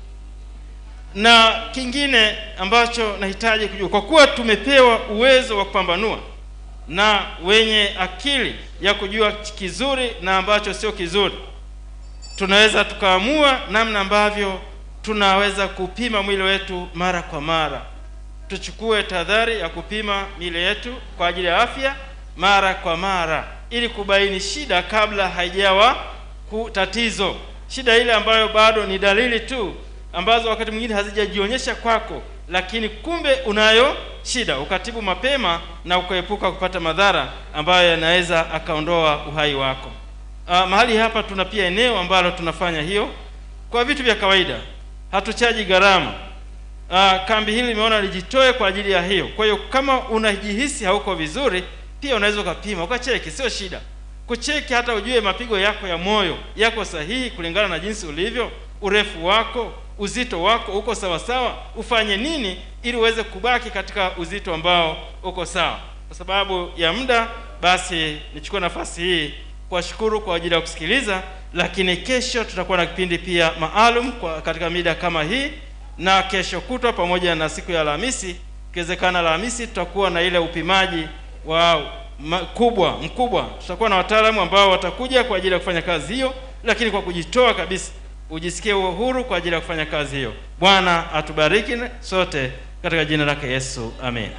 na kingine ambacho nahitaji kujua kwa kuwa tumepewa uwezo wa kupambanua na wenye akili ya kujua kizuri na ambacho sio kizuri tunaweza tukaamua namna ambavyo tunaweza kupima mwili wetu mara kwa mara tuchukue tahadhari ya kupima miili yetu kwa ajili ya afya mara kwa mara ili kubaini shida kabla haijawa ku- tatizo shida ile ambayo bado ni dalili tu ambazo wakati mwingine hazijajionyesha kwako lakini kumbe unayo shida ukatibu mapema na ukaepuka kupata madhara ambayo yanaweza akaondoa uhai wako uh, mahali hapa tuna pia eneo ambalo tunafanya hiyo kwa vitu vya kawaida hatuchaji gharama uh, kambi hili limeona lijitoe kwa ajili ya hiyo kwa hiyo kama unajihisi hauko vizuri pia unaweza ukapima ukacheki sio shida kucheki hata ujue mapigo yako ya moyo yako sahihi kulingana na jinsi ulivyo urefu wako uzito wako uko sawa sawa ufanye nini ili uweze kubaki katika uzito ambao uko sawa kwa sababu ya muda basi nichukue nafasi hii kuwashukuru kwa ajili ya kusikiliza lakini kesho tutakuwa na kipindi pia maalum kwa katika mida kama hii na kesho kutwa pamoja na siku ya alhamisi ikiwezekana alhamisi tutakuwa na ile upimaji wa ma, kubwa mkubwa tutakuwa na wataalamu ambao watakuja kwa ajili ya kufanya kazi hiyo lakini kwa kujitoa kabisa ujisikie uhuru kwa ajili ya kufanya kazi hiyo bwana atubariki sote katika jina lake yesu amen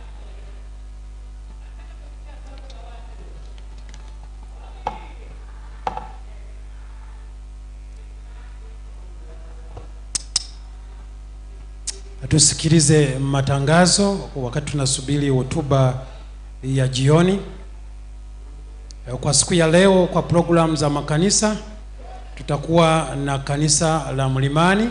tusikilize matangazo wakati tunasubiri hotuba ya jioni kwa siku ya leo kwa programu za makanisa tutakuwa na kanisa la mlimani